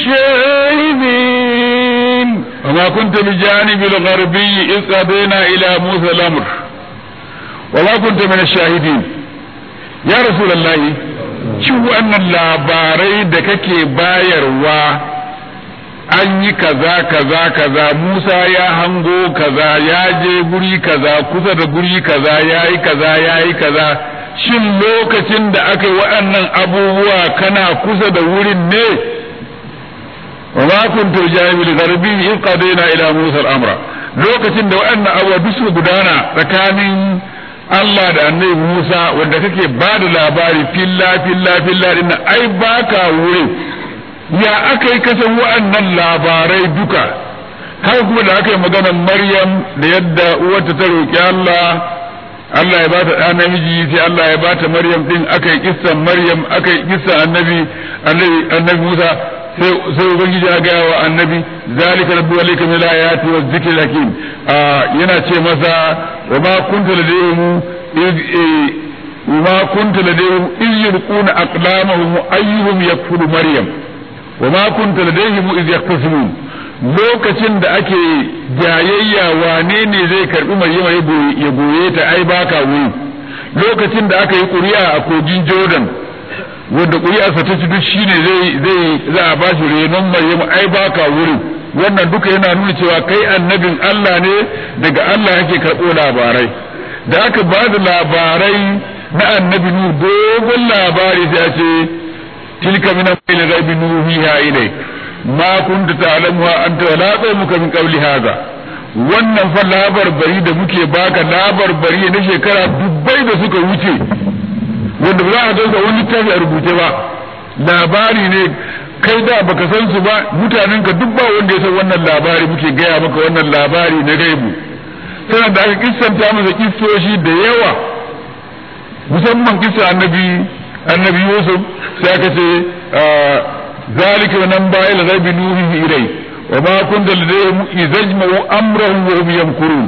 الشاهدين وما كنت بجانب الغربي إذ قضينا إلى موسى الأمر وما كنت من الشاهدين يا رسول الله ci wannan labarai da kake bayarwa an yi kaza kaza kaza Musa ya hango kaza ya je guri kaza kusa da guri kaza ya yi kaza ya yi kaza shin lokacin da aka yi waɗannan abubuwa kana kusa da wurin ne wa ma kuntu jami'il garbi in qadaina ila Musa al-amra lokacin da waɗannan abubuwa duk su gudana tsakanin Allah da annabi Musa wanda kake ba da labari filla filla filla din ai baka wurin ya aka yi kasan wa'annan labarai duka haka kuma da aka yi maganar Maryam da yadda uwarta ta roƙi Allah Allah ya ba ta ɗa namiji sai Allah ya ba ta Maryam din aka yi kissan Maryam aka yi kissan annabi annabi Musa sai ubangiji ya gaya wa annabi zalika rabbu alayka min ayati wa dhikri hakim yana ce masa wa ma kunta ladayhim wa ma kunta ladayhim iz yulquna aqlamahum ayyuhum yakfulu maryam wa ma kunta ladayhim iz yaqtasimun lokacin da ake jayayya wane ne zai karbi maryama ya goye ta ai baka wuri lokacin da aka yi ƙuri'a a kogin jordan wanda ƙuri'arsa ta ci duk shine zai zai za a bashi renon Maryamu ai baka wurin wannan duka yana nuna cewa kai annabin Allah ne daga Allah yake karɓo labarai da aka ba da labarai na annabi nu dogon labari sai a ce tilka min al ghaibi nuhiha ilayk ma kunta ta'lamuha anta wala qaumuka min qabli hadha wannan fa labar bari da muke baka labar bari na shekara dubbai da suka wuce wanda ba za a dauka wani littafi a rubuce ba labari ne kai da baka san su ba mutanen ka duk ba wanda ya san wannan labari muke gaya maka wannan labari na gaibu sannan da aka kissanta masa kissoshi da yawa musamman kissa annabi annabi Yusuf sai aka ce zalika nan ba'il ghaibi nuhihi ilai wa ma kunta ladayhim idajma'u amrahum wa hum yamkurun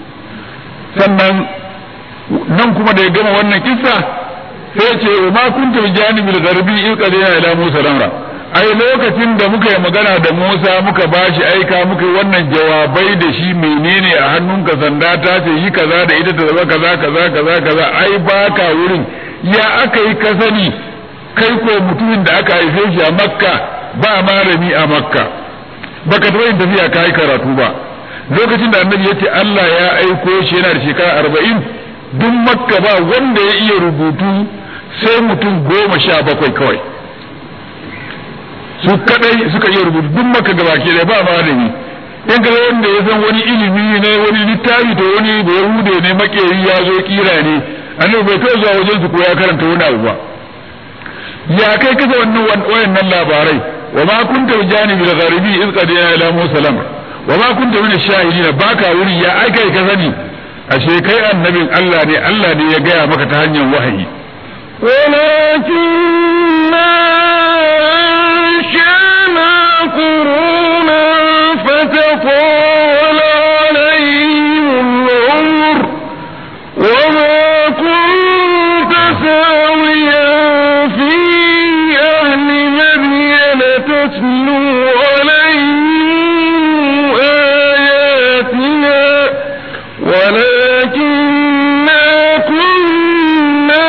sannan nan kuma da ya gama wannan kissa sai ce wa ma kunta bi janibil gharbi in qadina ila Musa lamra ai lokacin da muka yi magana da Musa muka bashi aika muka yi wannan jawabai da shi menene a hannunka sanda ta ce yi kaza da ita ta zama kaza kaza kaza kaza ai baka wurin ya aka yi ka sani kai ko mutumin da aka haife shi a Makka ba malami a Makka baka taɓa yin tafiya ka yi karatu ba lokacin da annabi ya ce Allah ya aiko shi yana da shekara arba'in duk makka ba wanda ya iya rubutu sai mutum goma sha bakwai kawai su kadai suka iya rubutu duk makka gabaki da ba malami in ga wanda ya san wani ilimi ne wani littafi to wani da yahude ne makeri ya zo kira ne annabi bai kai zuwa wajen su ko ya karanta wani abu ba ya kai kasa wannan wayannan labarai wa ma kunta janibi al-gharibi iz qadina ila musa lamr wa ma kunta min ash-shahidin baka wuri ya aika ka sani ashe kai annabin Allah ne Allah ne ya gaya maka ta hanyar wahayi ولكننا أنشأنا قرونا فتطاول عليهم العمر وما كنت ساويا في أهل مدين تتلو عليهم آياتنا ولكننا كنا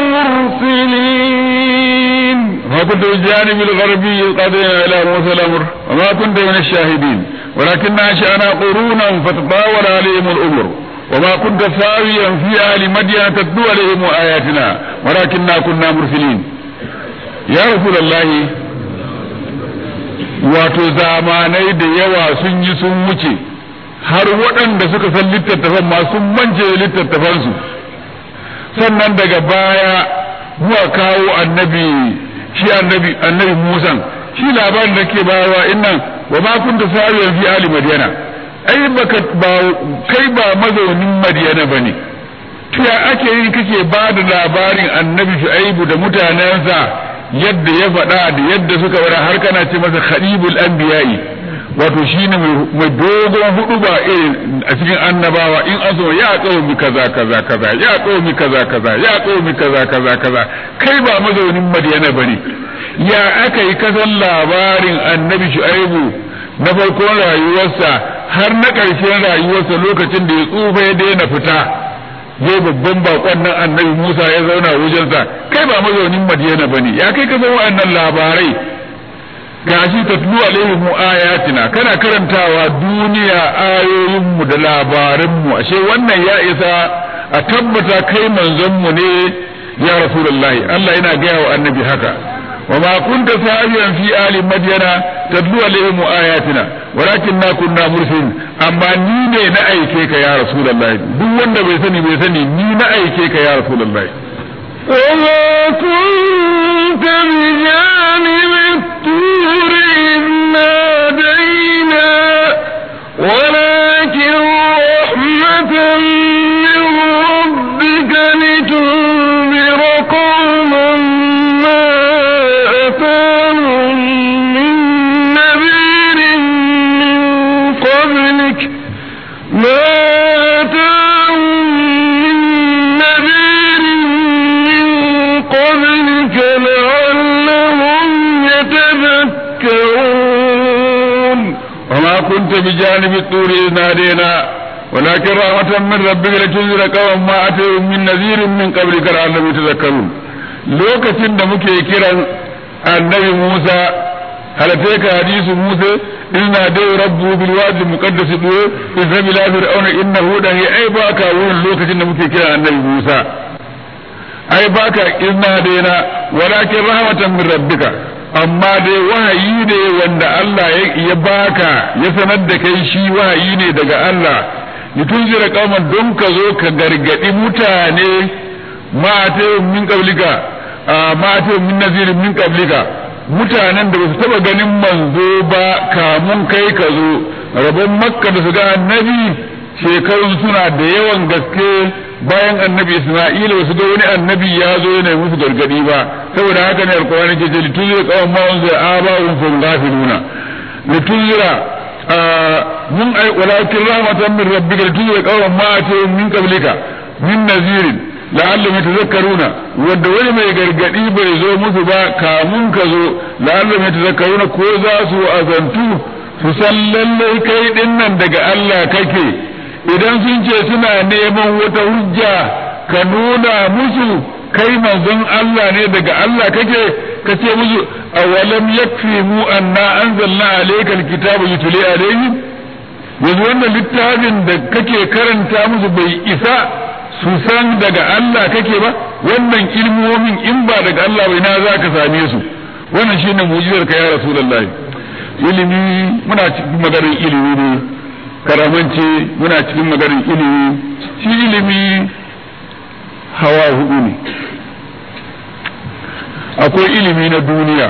مرسلين ما كنت بالجانب الغربي إذ قضينا إلى موسى الأمر وما كنت من الشاهدين ولكن أنشأنا قرونا فتطاول عليهم الأمر وما كنت ساويا في أهل مدين تتلو عليهم آياتنا ولكننا كنا مرسلين يا رسول الله wato zamanai da yawa sun yi sun wuce har waɗanda suka san littattafan ma sun mance littattafansu sannan daga baya muka kawo annabi shi annabi annabi Musa shi labarin da ke bayarwa innan wa ma kunta sawiyan fi ali madyana ai baka ba kai ba mazaunin madyana bane ya ake yi kake ba da labarin annabi shu'aibu da mutanensa yadda ya faɗa da yadda suka wada har kana ce masa khalibul anbiya'i wato shine mai dogon hudu ba irin a cikin annabawa in an so ya qaumi kaza kaza kaza ya qaumi kaza kaza ya qaumi kaza kaza kaza kai ba mazaunin madiyana bane ya aka yi kasan labarin annabi shu'aibu na farkon rayuwarsa har na ƙarshen rayuwarsa lokacin da ya tsufa ya daina fita zai babban bakon nan annabi Musa ya zauna wajensa kai ba mazaunin Madiyana bane ya kai ka san wa'annan labarai gashi tatlu alaihim ayatina kana karantawa duniya ayoyin mu da labaran mu ashe wannan ya isa a tabbata kai manzon mu ne ya rasulullahi Allah yana gaya wa annabi haka وما كنت ساويا في آل مدينة تتلو عليهم آياتنا ولكننا كنا مرسلين أما ني na aike ka ya رسول الله duk wanda bai sani bai sani ni na aike ka ya رسول الله وما كنت بجانب الطور إذ نادينا ولكن رحمة من ربك لتنذر قوما ما أتاهم من نذير من قبلك ما أتاهم من نذير من قبلك لعلهم يتذكرون وما كنت بجانب الطور إذ نادينا ولكن رحمة من ربك لتنذر قوما ما أتيهم من نذير من قبلك لعلهم يتذكرون lokacin da muke kiran annabi Musa halatai ka hadisu Musa inna dai rabbu bil wadi muqaddas du izhabi ila fir'auna innahu da ai baka wurin lokacin da muke kiran annabi Musa ai baka inna daina walakin rahmatan min rabbika amma dai wahayi ne wanda Allah ya baka ya sanar da kai shi wahayi ne daga Allah litunzira qauman don ka zo ka gargadi mutane ma ta min qablika ma ta min nazirin min qablika mutanen da basu taba ganin manzo ba kamun kai ka zo rabon makka da su ga annabi shekarun suna da yawan gaske bayan annabi isma'ila wasu ga wani annabi ya zo yana musu gargadi ba saboda haka ne alqur'ani ke ce litunzira qauman ma unzira aba'un fum ghafiluna litunzira mun ai walakin rahmatan min rabbika litunzira qauman ma atahum min qablika min nazirin la'allahum yatazakkaruna wanda wani mai gargadi bai zo musu ba kamun ka zo la'allahum yatazakkaruna ko za su azantu su san lallai kai dinnan daga Allah kake idan sun ce suna neman wata hujja ka nuna musu kai manzon Allah ne daga Allah kake ka ce musu awalam yakfi mu anna anzalna alaykal kitaba yutli alayhim yanzu wannan littafin da kake karanta musu bai isa su san daga Allah kake ba wannan ilmomin in ba daga Allah bai na za ka same su wannan shine mu'jizar ka ya rasulullahi ilimi muna cikin maganar ilimi ne karamance muna cikin maganar ilimi shi ilimi hawa hudu ne akwai ilimi na duniya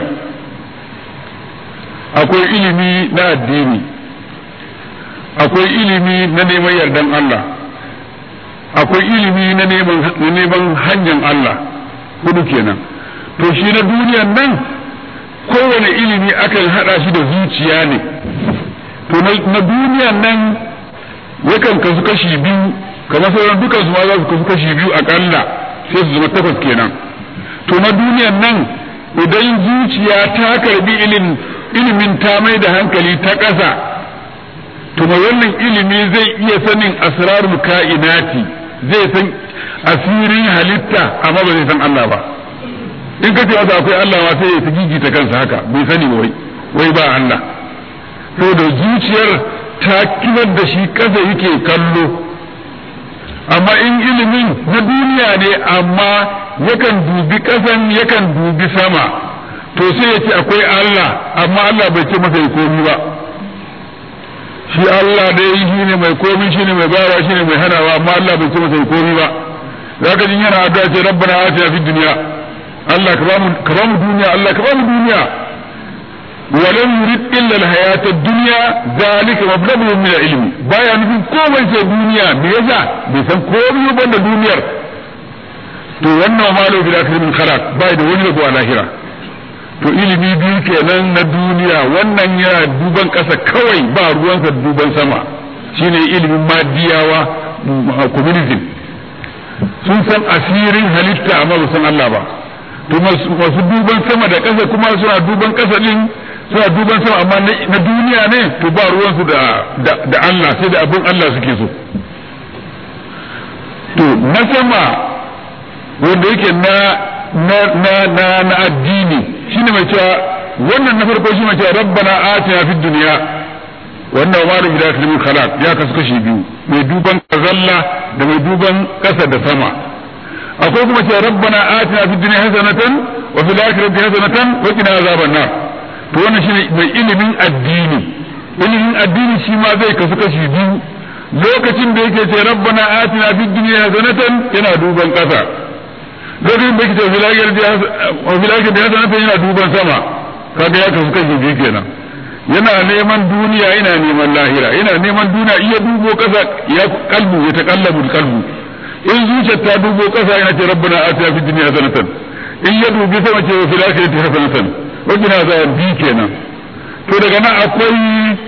akwai ilimi na addini akwai ilimi na neman yardan Allah akwai ilimi na neman hanyar Allah hudu kenan to shi na duniyan nan kowane ilimi akan hada shi da zuciya ne to na duniyan nan yakan kasu kashi biyu kamar sauran dukan su ma za su kasu kashi biyu akalla sai su zama takwas kenan to na duniyan nan idan zuciya ta karbi ilimin ta mai da hankali ta ƙasa to mai wannan ilimi zai iya sanin asrarul ka'inati zai san asirin halitta amma ba zai san Allah ba in ka ce masa akwai Allah ma sai ya fi gigita kansa haka bai sani ba wai wai ba Allah saboda zuciyar ta kibar da shi kasa yake kallo amma in ilimin na duniya ne amma yakan dubi ƙasan yakan dubi sama to sai ya ce akwai Allah amma Allah bai ce masa ya komi ba shi Allah dai shi ne mai komi shi ne mai bawa shi ne mai hanawa amma Allah bai ce masa ya komi ba zaka jin yana addu'a ce rabbana atina fid dunya Allah ka bamu ka bamu duniya Allah ka bamu duniya ولم يريد إلا الحياة الدنيا ذلك مبلغه من العلم بايا نفي komai sai duniya me yasa bai san komai ba da duniyar to wannan malo bil akhir min khalaq bai da wani rabo a lahira to ilimi biyu kenan na duniya wannan yana duban kasa kawai ba ruwansa duban sama shine ilimin madiyawa communism sun san asirin halitta amma ba san Allah ba to masu duban sama da ƙasa kuma suna duban ƙasa din suna duban sama amma na duniya ne to ba ruwansu da da Allah sai da abin Allah suke so to na sama wanda yake na na na na, na addini shine mai cewa wannan na farko shi mai cewa rabbana atina fid dunya wannan wa malu bila kalmin khalaq ya kasu kashi biyu mai duban kazalla da mai duban ƙasa da sama akwai kuma cewa rabbana atina fid dunya hasanatan wa fil akhirati hasanatan wa qina azaban nar to wannan shine mai ilimin addini ilimin addini shi ma zai kasu kashi biyu lokacin da yake ce rabbana atina fid dunya hasanatan yana duban kasa lokacin da yake ce fil akhirati hasanatan yana duban sama kaga ya kasu kashi biyu kenan yana neman duniya yana neman lahira yana neman duniya iya dubo kasa ya kalbu ya taqallabu kalbu in zuciyar ta dubo kasa yana ce rabbana atina fid dunya hasanatan in ya dubi sama ce wa fil akhirati hasanatan wa qina azaban bi kenan to daga nan akwai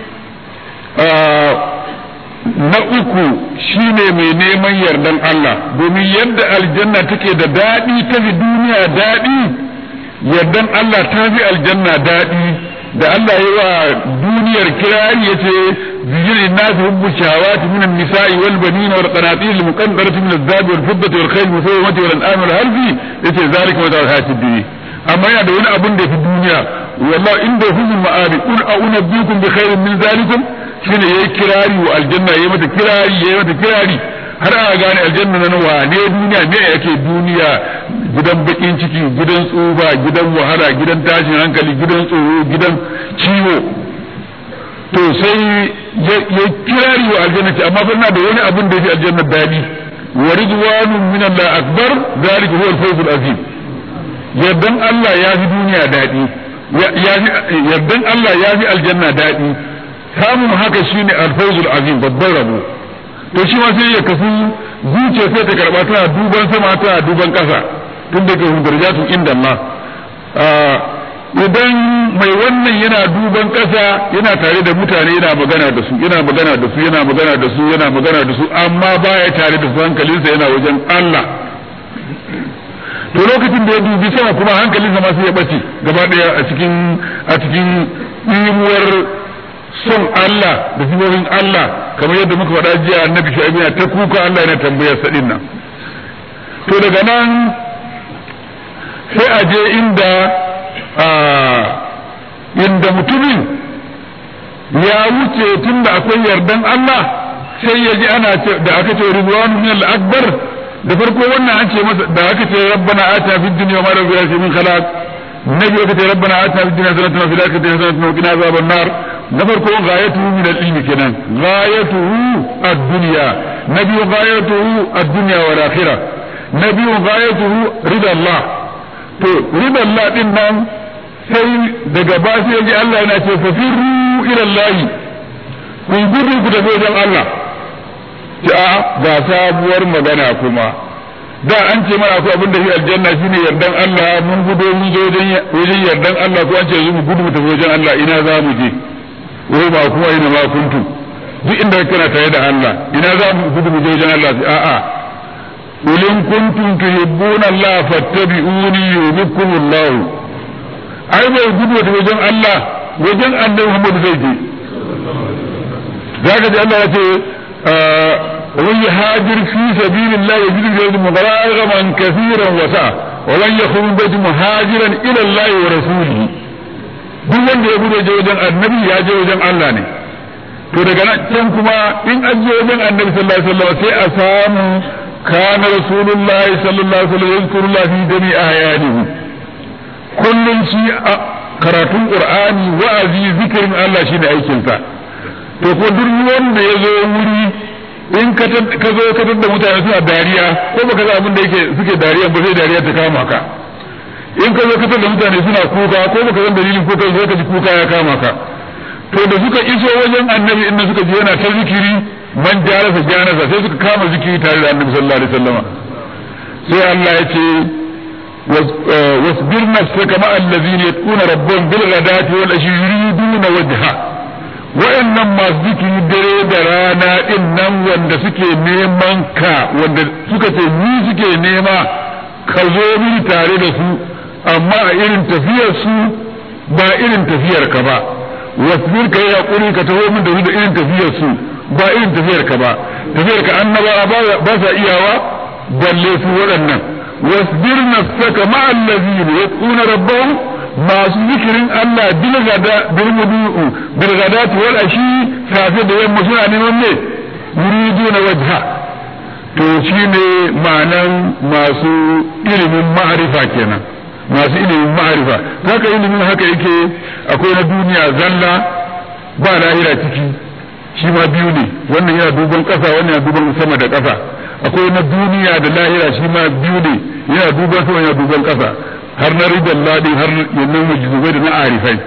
na uku shine mai neman yardan Allah domin yadda aljanna take da daɗi ta fi duniya daɗi yardan Allah ta fi aljanna daɗi da Allah yi wa duniyar kirari ya ce zijin nasu hubbu shawati minan nisa'i wal banin wal qanatir al muqaddarati min az-zahabi wal fiddati wal khayl musawwamati wal an'am wal harfi yace zalika wa ta'ala dunya amma yana da wani abun da fi duniya wallahi inda huzul ma'ari qul a'unabbiukum bi khairin min zalikum shine yayi kirari wa aljanna yayi mata kirari yayi mata kirari har ana gane aljanna nan wane duniya me yake duniya gidan bakin ciki gidan tsufa gidan wahala gidan tashin hankali gidan tsoro gidan ciwo to sai ya kirari wa aljanna ce amma fa da wani abun da yake aljanna dadi wa ridwanun min Allah akbar zalika huwa al-fawz al-azim yardan Allah ya fi duniya dadi yardan Allah ya fi aljanna dadi samun haka shine al-fawz al-azim babban rabo to shi ma sai ya kasu zuciya sai ta karba tana duban sama tana duban kasa tun daga darajatu inda Allah idan mai wannan yana duban kasa yana tare da mutane yana magana da su yana magana da su yana magana da su yana magana da su amma baya tare da su hankalinsa yana wajen Allah to lokacin da ya dubi sama kuma hankalinsa ma sai ya bace gaba daya a cikin a cikin ɗimuwar son Allah da sifofin Allah kamar yadda muka faɗa jiya annabi shu'aib yana ta kuka Allah yana tambayar sa nan to daga nan sai a je inda inda mutumin ya wuce tunda akwai yardan Allah sai ya ji ana da aka ce ridwanu min al-akbar da farko wannan an ce masa da aka ce rabbana atina fid dunya ma rabbi min khalaq nabi aka ce rabbana atina fid dunya hasanatan wa fil akhirati hasanatan wa qina azaban nar na farko ghayatuhu min al-ilmi kenan ghayatuhu ad-dunya nabi ghayatuhu ad-dunya wal akhirah nabi ghayatuhu rida Allah to rida Allah din nan sai daga ba sai ji Allah yana ce fa firru ila Allah kun gudu ku tafi wajen Allah ta ga sabuwar magana kuma da an ce mana akwai abin da shi aljanna shine yardan Allah mun gudo mun je wajen yardan Allah ko an ce mu gudu mu tafi wajen Allah ina za mu je wai ba kuma ina ma kuntu duk inda kana tare da Allah ina za mu gudu mu je wajen Allah a'a قل إن كنتم تحبون الله فاتبعوني يحببكم الله ai bai gudu da wajen Allah wajen annabi Muhammad zai je zaka ji Allah ya ce ومن يهاجر في سبيل الله يجد في الأرض مغرما كثيرا وسعة ومن يخرج من بيته مهاجرا إلى الله ورسوله duk wanda ya gudu wajen annabi ya je wajen Allah ne to daga nan can kuma in an je wajen annabi sallallahu alaihi wasallam sai a samu kana rasulullahi sallallahu alaihi wasallam yazkurullah fi jami ayanihi kullun shi karatun qur'ani wa'azi zikirin Allah shine aikin sa to ko duk wanda ya zo wuri in ka zo ka da mutane suna dariya ko baka ga abin da yake suke dariya ba sai dariya ta kama ka in ka zo ka da mutane suna kuka ko baka san dalilin kuka zo ka ji kuka ya kama ka to da suka iso wajen annabi inda suka ji yana ta zikiri man jarasa janasa sai suka kama zikiri tare da annabi sallallahu alaihi wasallama sai Allah ya ce wasbir nafsaka ma allazina yatquna rabbahum bil ghadati wal ashi yuriduna wajha wa'annan masu zikiri dare da rana din nan wanda suke neman ka wanda suka ce ni suke nema ka zo mini tare da su amma a irin tafiyar su ba irin tafiyar ka ba wasbir ka yi hakuri ka taho min da su da irin tafiyar su ba irin tafiyar ka ba tafiyar ka annaba ba sa iyawa balle su waɗannan wasbir nafsaka ma allazina yaquna rabbahum masu zikirin Allah bil gada bil mudu'u bil gadati wal ashi safe da yamma suna neman ne yuriduna wajha to shine ma'anan masu ilimin ma'arifa kenan masu ilimin ma'arifa haka ilimin haka yake akwai na duniya zalla ba lahira ciki shi ma biyu ne wannan yana duban ƙasa wannan yana duban sama da ƙasa akwai na duniya da lahira shi ma biyu ne yana duban sama yana duban ƙasa har na ridan ladi har yannan majizubai da na arifai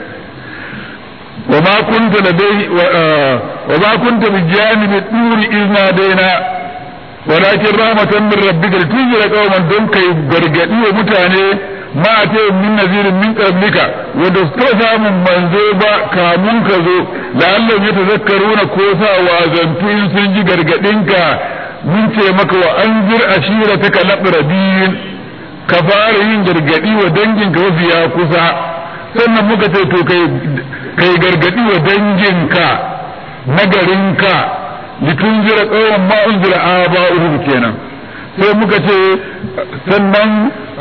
wa ma kunta ladai wa ma kunta bi janibi turi izna daina walakin rahmatan min rabbika litunzira qauman don kai gargadi wa mutane ma ta min nazirin min qablika wanda su samun manzo ba kamun ka zo la'allam ya tazakkaruna ko sa wazantu in sun ji gargadinka mun ce maka wa anzir ashirataka laqrabin ka fara yin gargadi wa danginka mafiya kusa sannan muka ce to kai kai gargadi wa danginka na garinka litunzira qawman ma unzira aba'uhum kenan sai muka ce sannan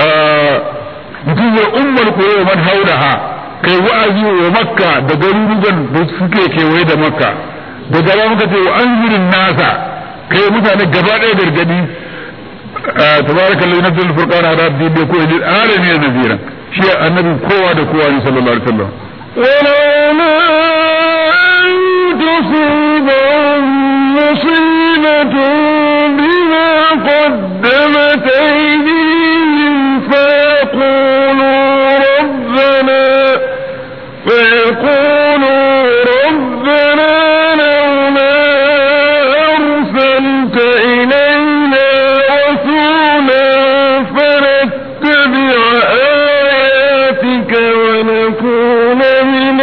mutum ya ummar koyo man hauraha kai wa'azi wa makka da garuruwan da suke kewaye da makka da gaba muka ce wa anzirin nasa kai mutane gaba ɗaya gargadi tabaraka lillahi nabdul furqan ala abdi bi kulli alamin nazira shi annabi kowa da kowa ne sallallahu alaihi wasallam ولولا أن تصيبهم مصيبة بما قدمت أيديهم فيقولوا ربنا فيقولوا ربنا لولا أرسلت إلينا رسولا فنتبع آياتك ونكون من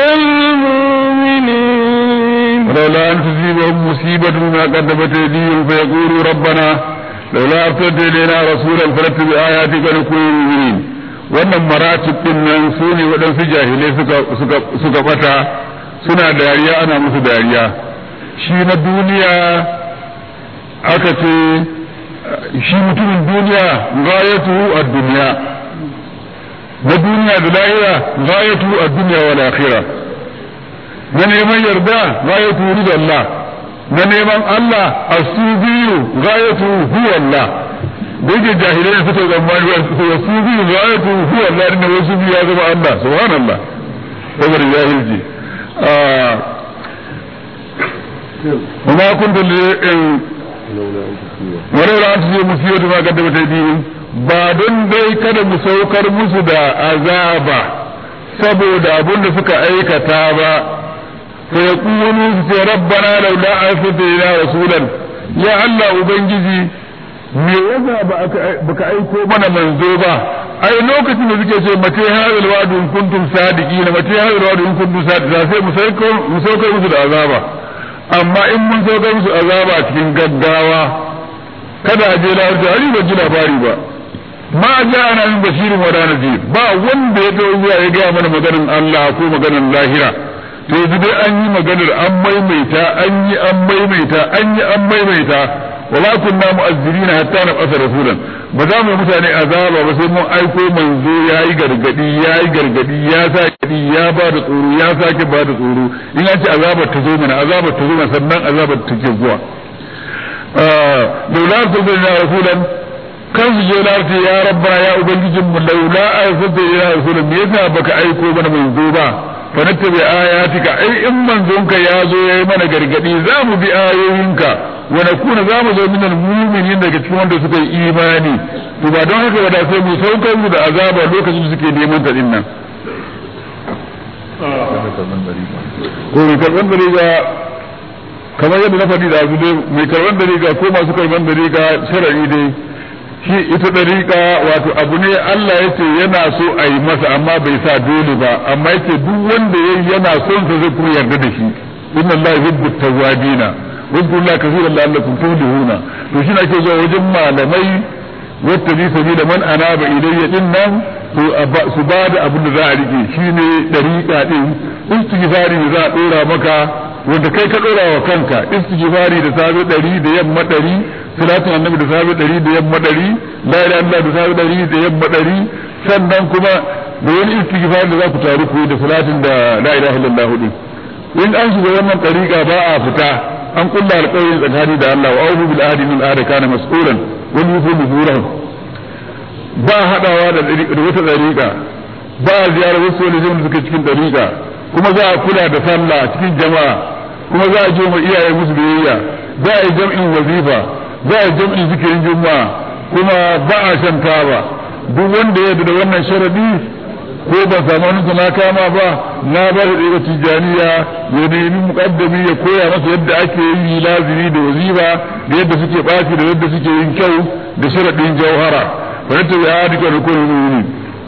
المؤمنين ولولا أن تصيبهم مصيبة بما قدمت أيديهم فيقولوا ربنا لولا أرسلت إلينا رسولا فنتبع آياتك ونكون من المؤمنين wannan maratib din nan su ne waɗansu jahilai suka bata suna dariya ana musu dariya shi na duniya aka ce shi mutumin duniya gayatu a duniya na duniya da lahira gayatu a duniya wal akhirah na neman yarda gayatu ridallah na neman Allah asubiyu gayatu huwa Allah da yake jahilai suka tsammani wa asubiyu gayatu huwa Allah inda wasu biyu ya zama Allah subhanallah saboda jahilci وما كنت ولولا أن تصيب مصيبة ما قدمت أيديهم ba don dai kada mu saukar musu da azaba saboda abin da suka aikata ba sai yaqulu sai rabbana laula arsalta ila rasulan ya Allah ubangiji me yasa ba baka aiko mana manzo ba ai lokacin da suke ce mace hadal wa'du in kuntum sadiqina mace hadal wa'du in kuntum sadiqina sai mu saukar mu saukar musu da azaba amma in mun saukar musu azaba cikin gaggawa kada a je lafiya ba ji labari ba ma ja'ana min bashirin wa nadhir ba wanda ya zo zuwa ya gaya mana maganar Allah ko maganar lahira to yanzu dai an yi maganar an maimaita an yi an maimaita an yi an maimaita wala kunna mu'azzirina hatta nab'atha rasulan ba za mu yi mutane azaba ba sai mun aiko manzo yayi gargadi yayi gargadi ya sa gadi ya ba da tsoro ya sake ba da tsoro in an ce azabar ta zo mana azabar ta zo mana sannan azabar ta ke zuwa laula arsalna rasulan kan su je lafi ya rabbana ya ubangijin mu laula arsalta ila rasulan me yasa baka aiko mana manzo ba fa nattabi ayatika ai in manzonka ya zo yayi mana gargadi za mu bi ayoyinka wa nakuna za mu zo minal mu'minin daga cikin wanda suka yi imani to ba don haka ba da sai mu saukar mu da azaba lokacin da suke neman ta din nan ko mai karban dariga kamar yadda na faɗi da abu dai mai karban dariga ko masu karban dariga shar'i dai shi ita dariƙa wato abu ne Allah ya ce yana so a yi masa amma bai sa dole ba amma yake duk wanda ya yana son sa zai kuma yarda da shi inna Allah yuhibbu tawwabina wa yadhkurullaha kaseeran la'allakum tuflihuna to shi ake zuwa wajen malamai wata bi sabila man anaba ilayya din nan su ba da abin da za a rike shine dariƙa din istighfari da za a dora maka wanda kai ka dora wa kanka istighfari da safe ɗari da yamma ɗari salatin annabi da safe ɗari da yamma ɗari la ilaha illallah da safe ɗari da yamma ɗari sannan kuma da wani istighfari da za ku taru ku da salatin da la ilaha illallah hudu in an shiga wannan ɗariƙa ba a fita an kulla alƙawarin tsakani da Allah wa auhu bil ahdi min ahdi kana mas'ulan wani yufu nuzurahu ba haɗawa da wata ɗariƙa ba ziyarar wasu wani da suke cikin ɗariƙa kuma za a kula da sallah cikin jama'a kuma za a je ma iyaye musu biyayya za a yi jam'in wazifa za a yi jam'in zikirin juma'a kuma ba a shan taba duk wanda ya da wannan sharadi ko ba samu wani na kama ba na ba da daga tijaniya ya nemi mukaddami ya koya masa yadda ake yi lazimi da wazifa da yadda suke ɓaci da yadda suke yin kyau da sharadin jauhara fa ta ya duka rukunin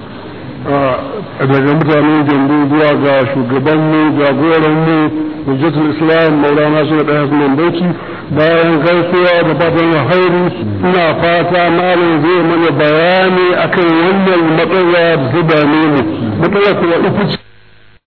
daga mutanen jambu zuwa ga shugabanmu jagoranmu hujjatul islam maulana su da ɗaya bauchi bayan gaisuwa da fatan alheri ina fata malam zai mana bayani akan wannan matsala da ta dame mu matsala kuma ita ce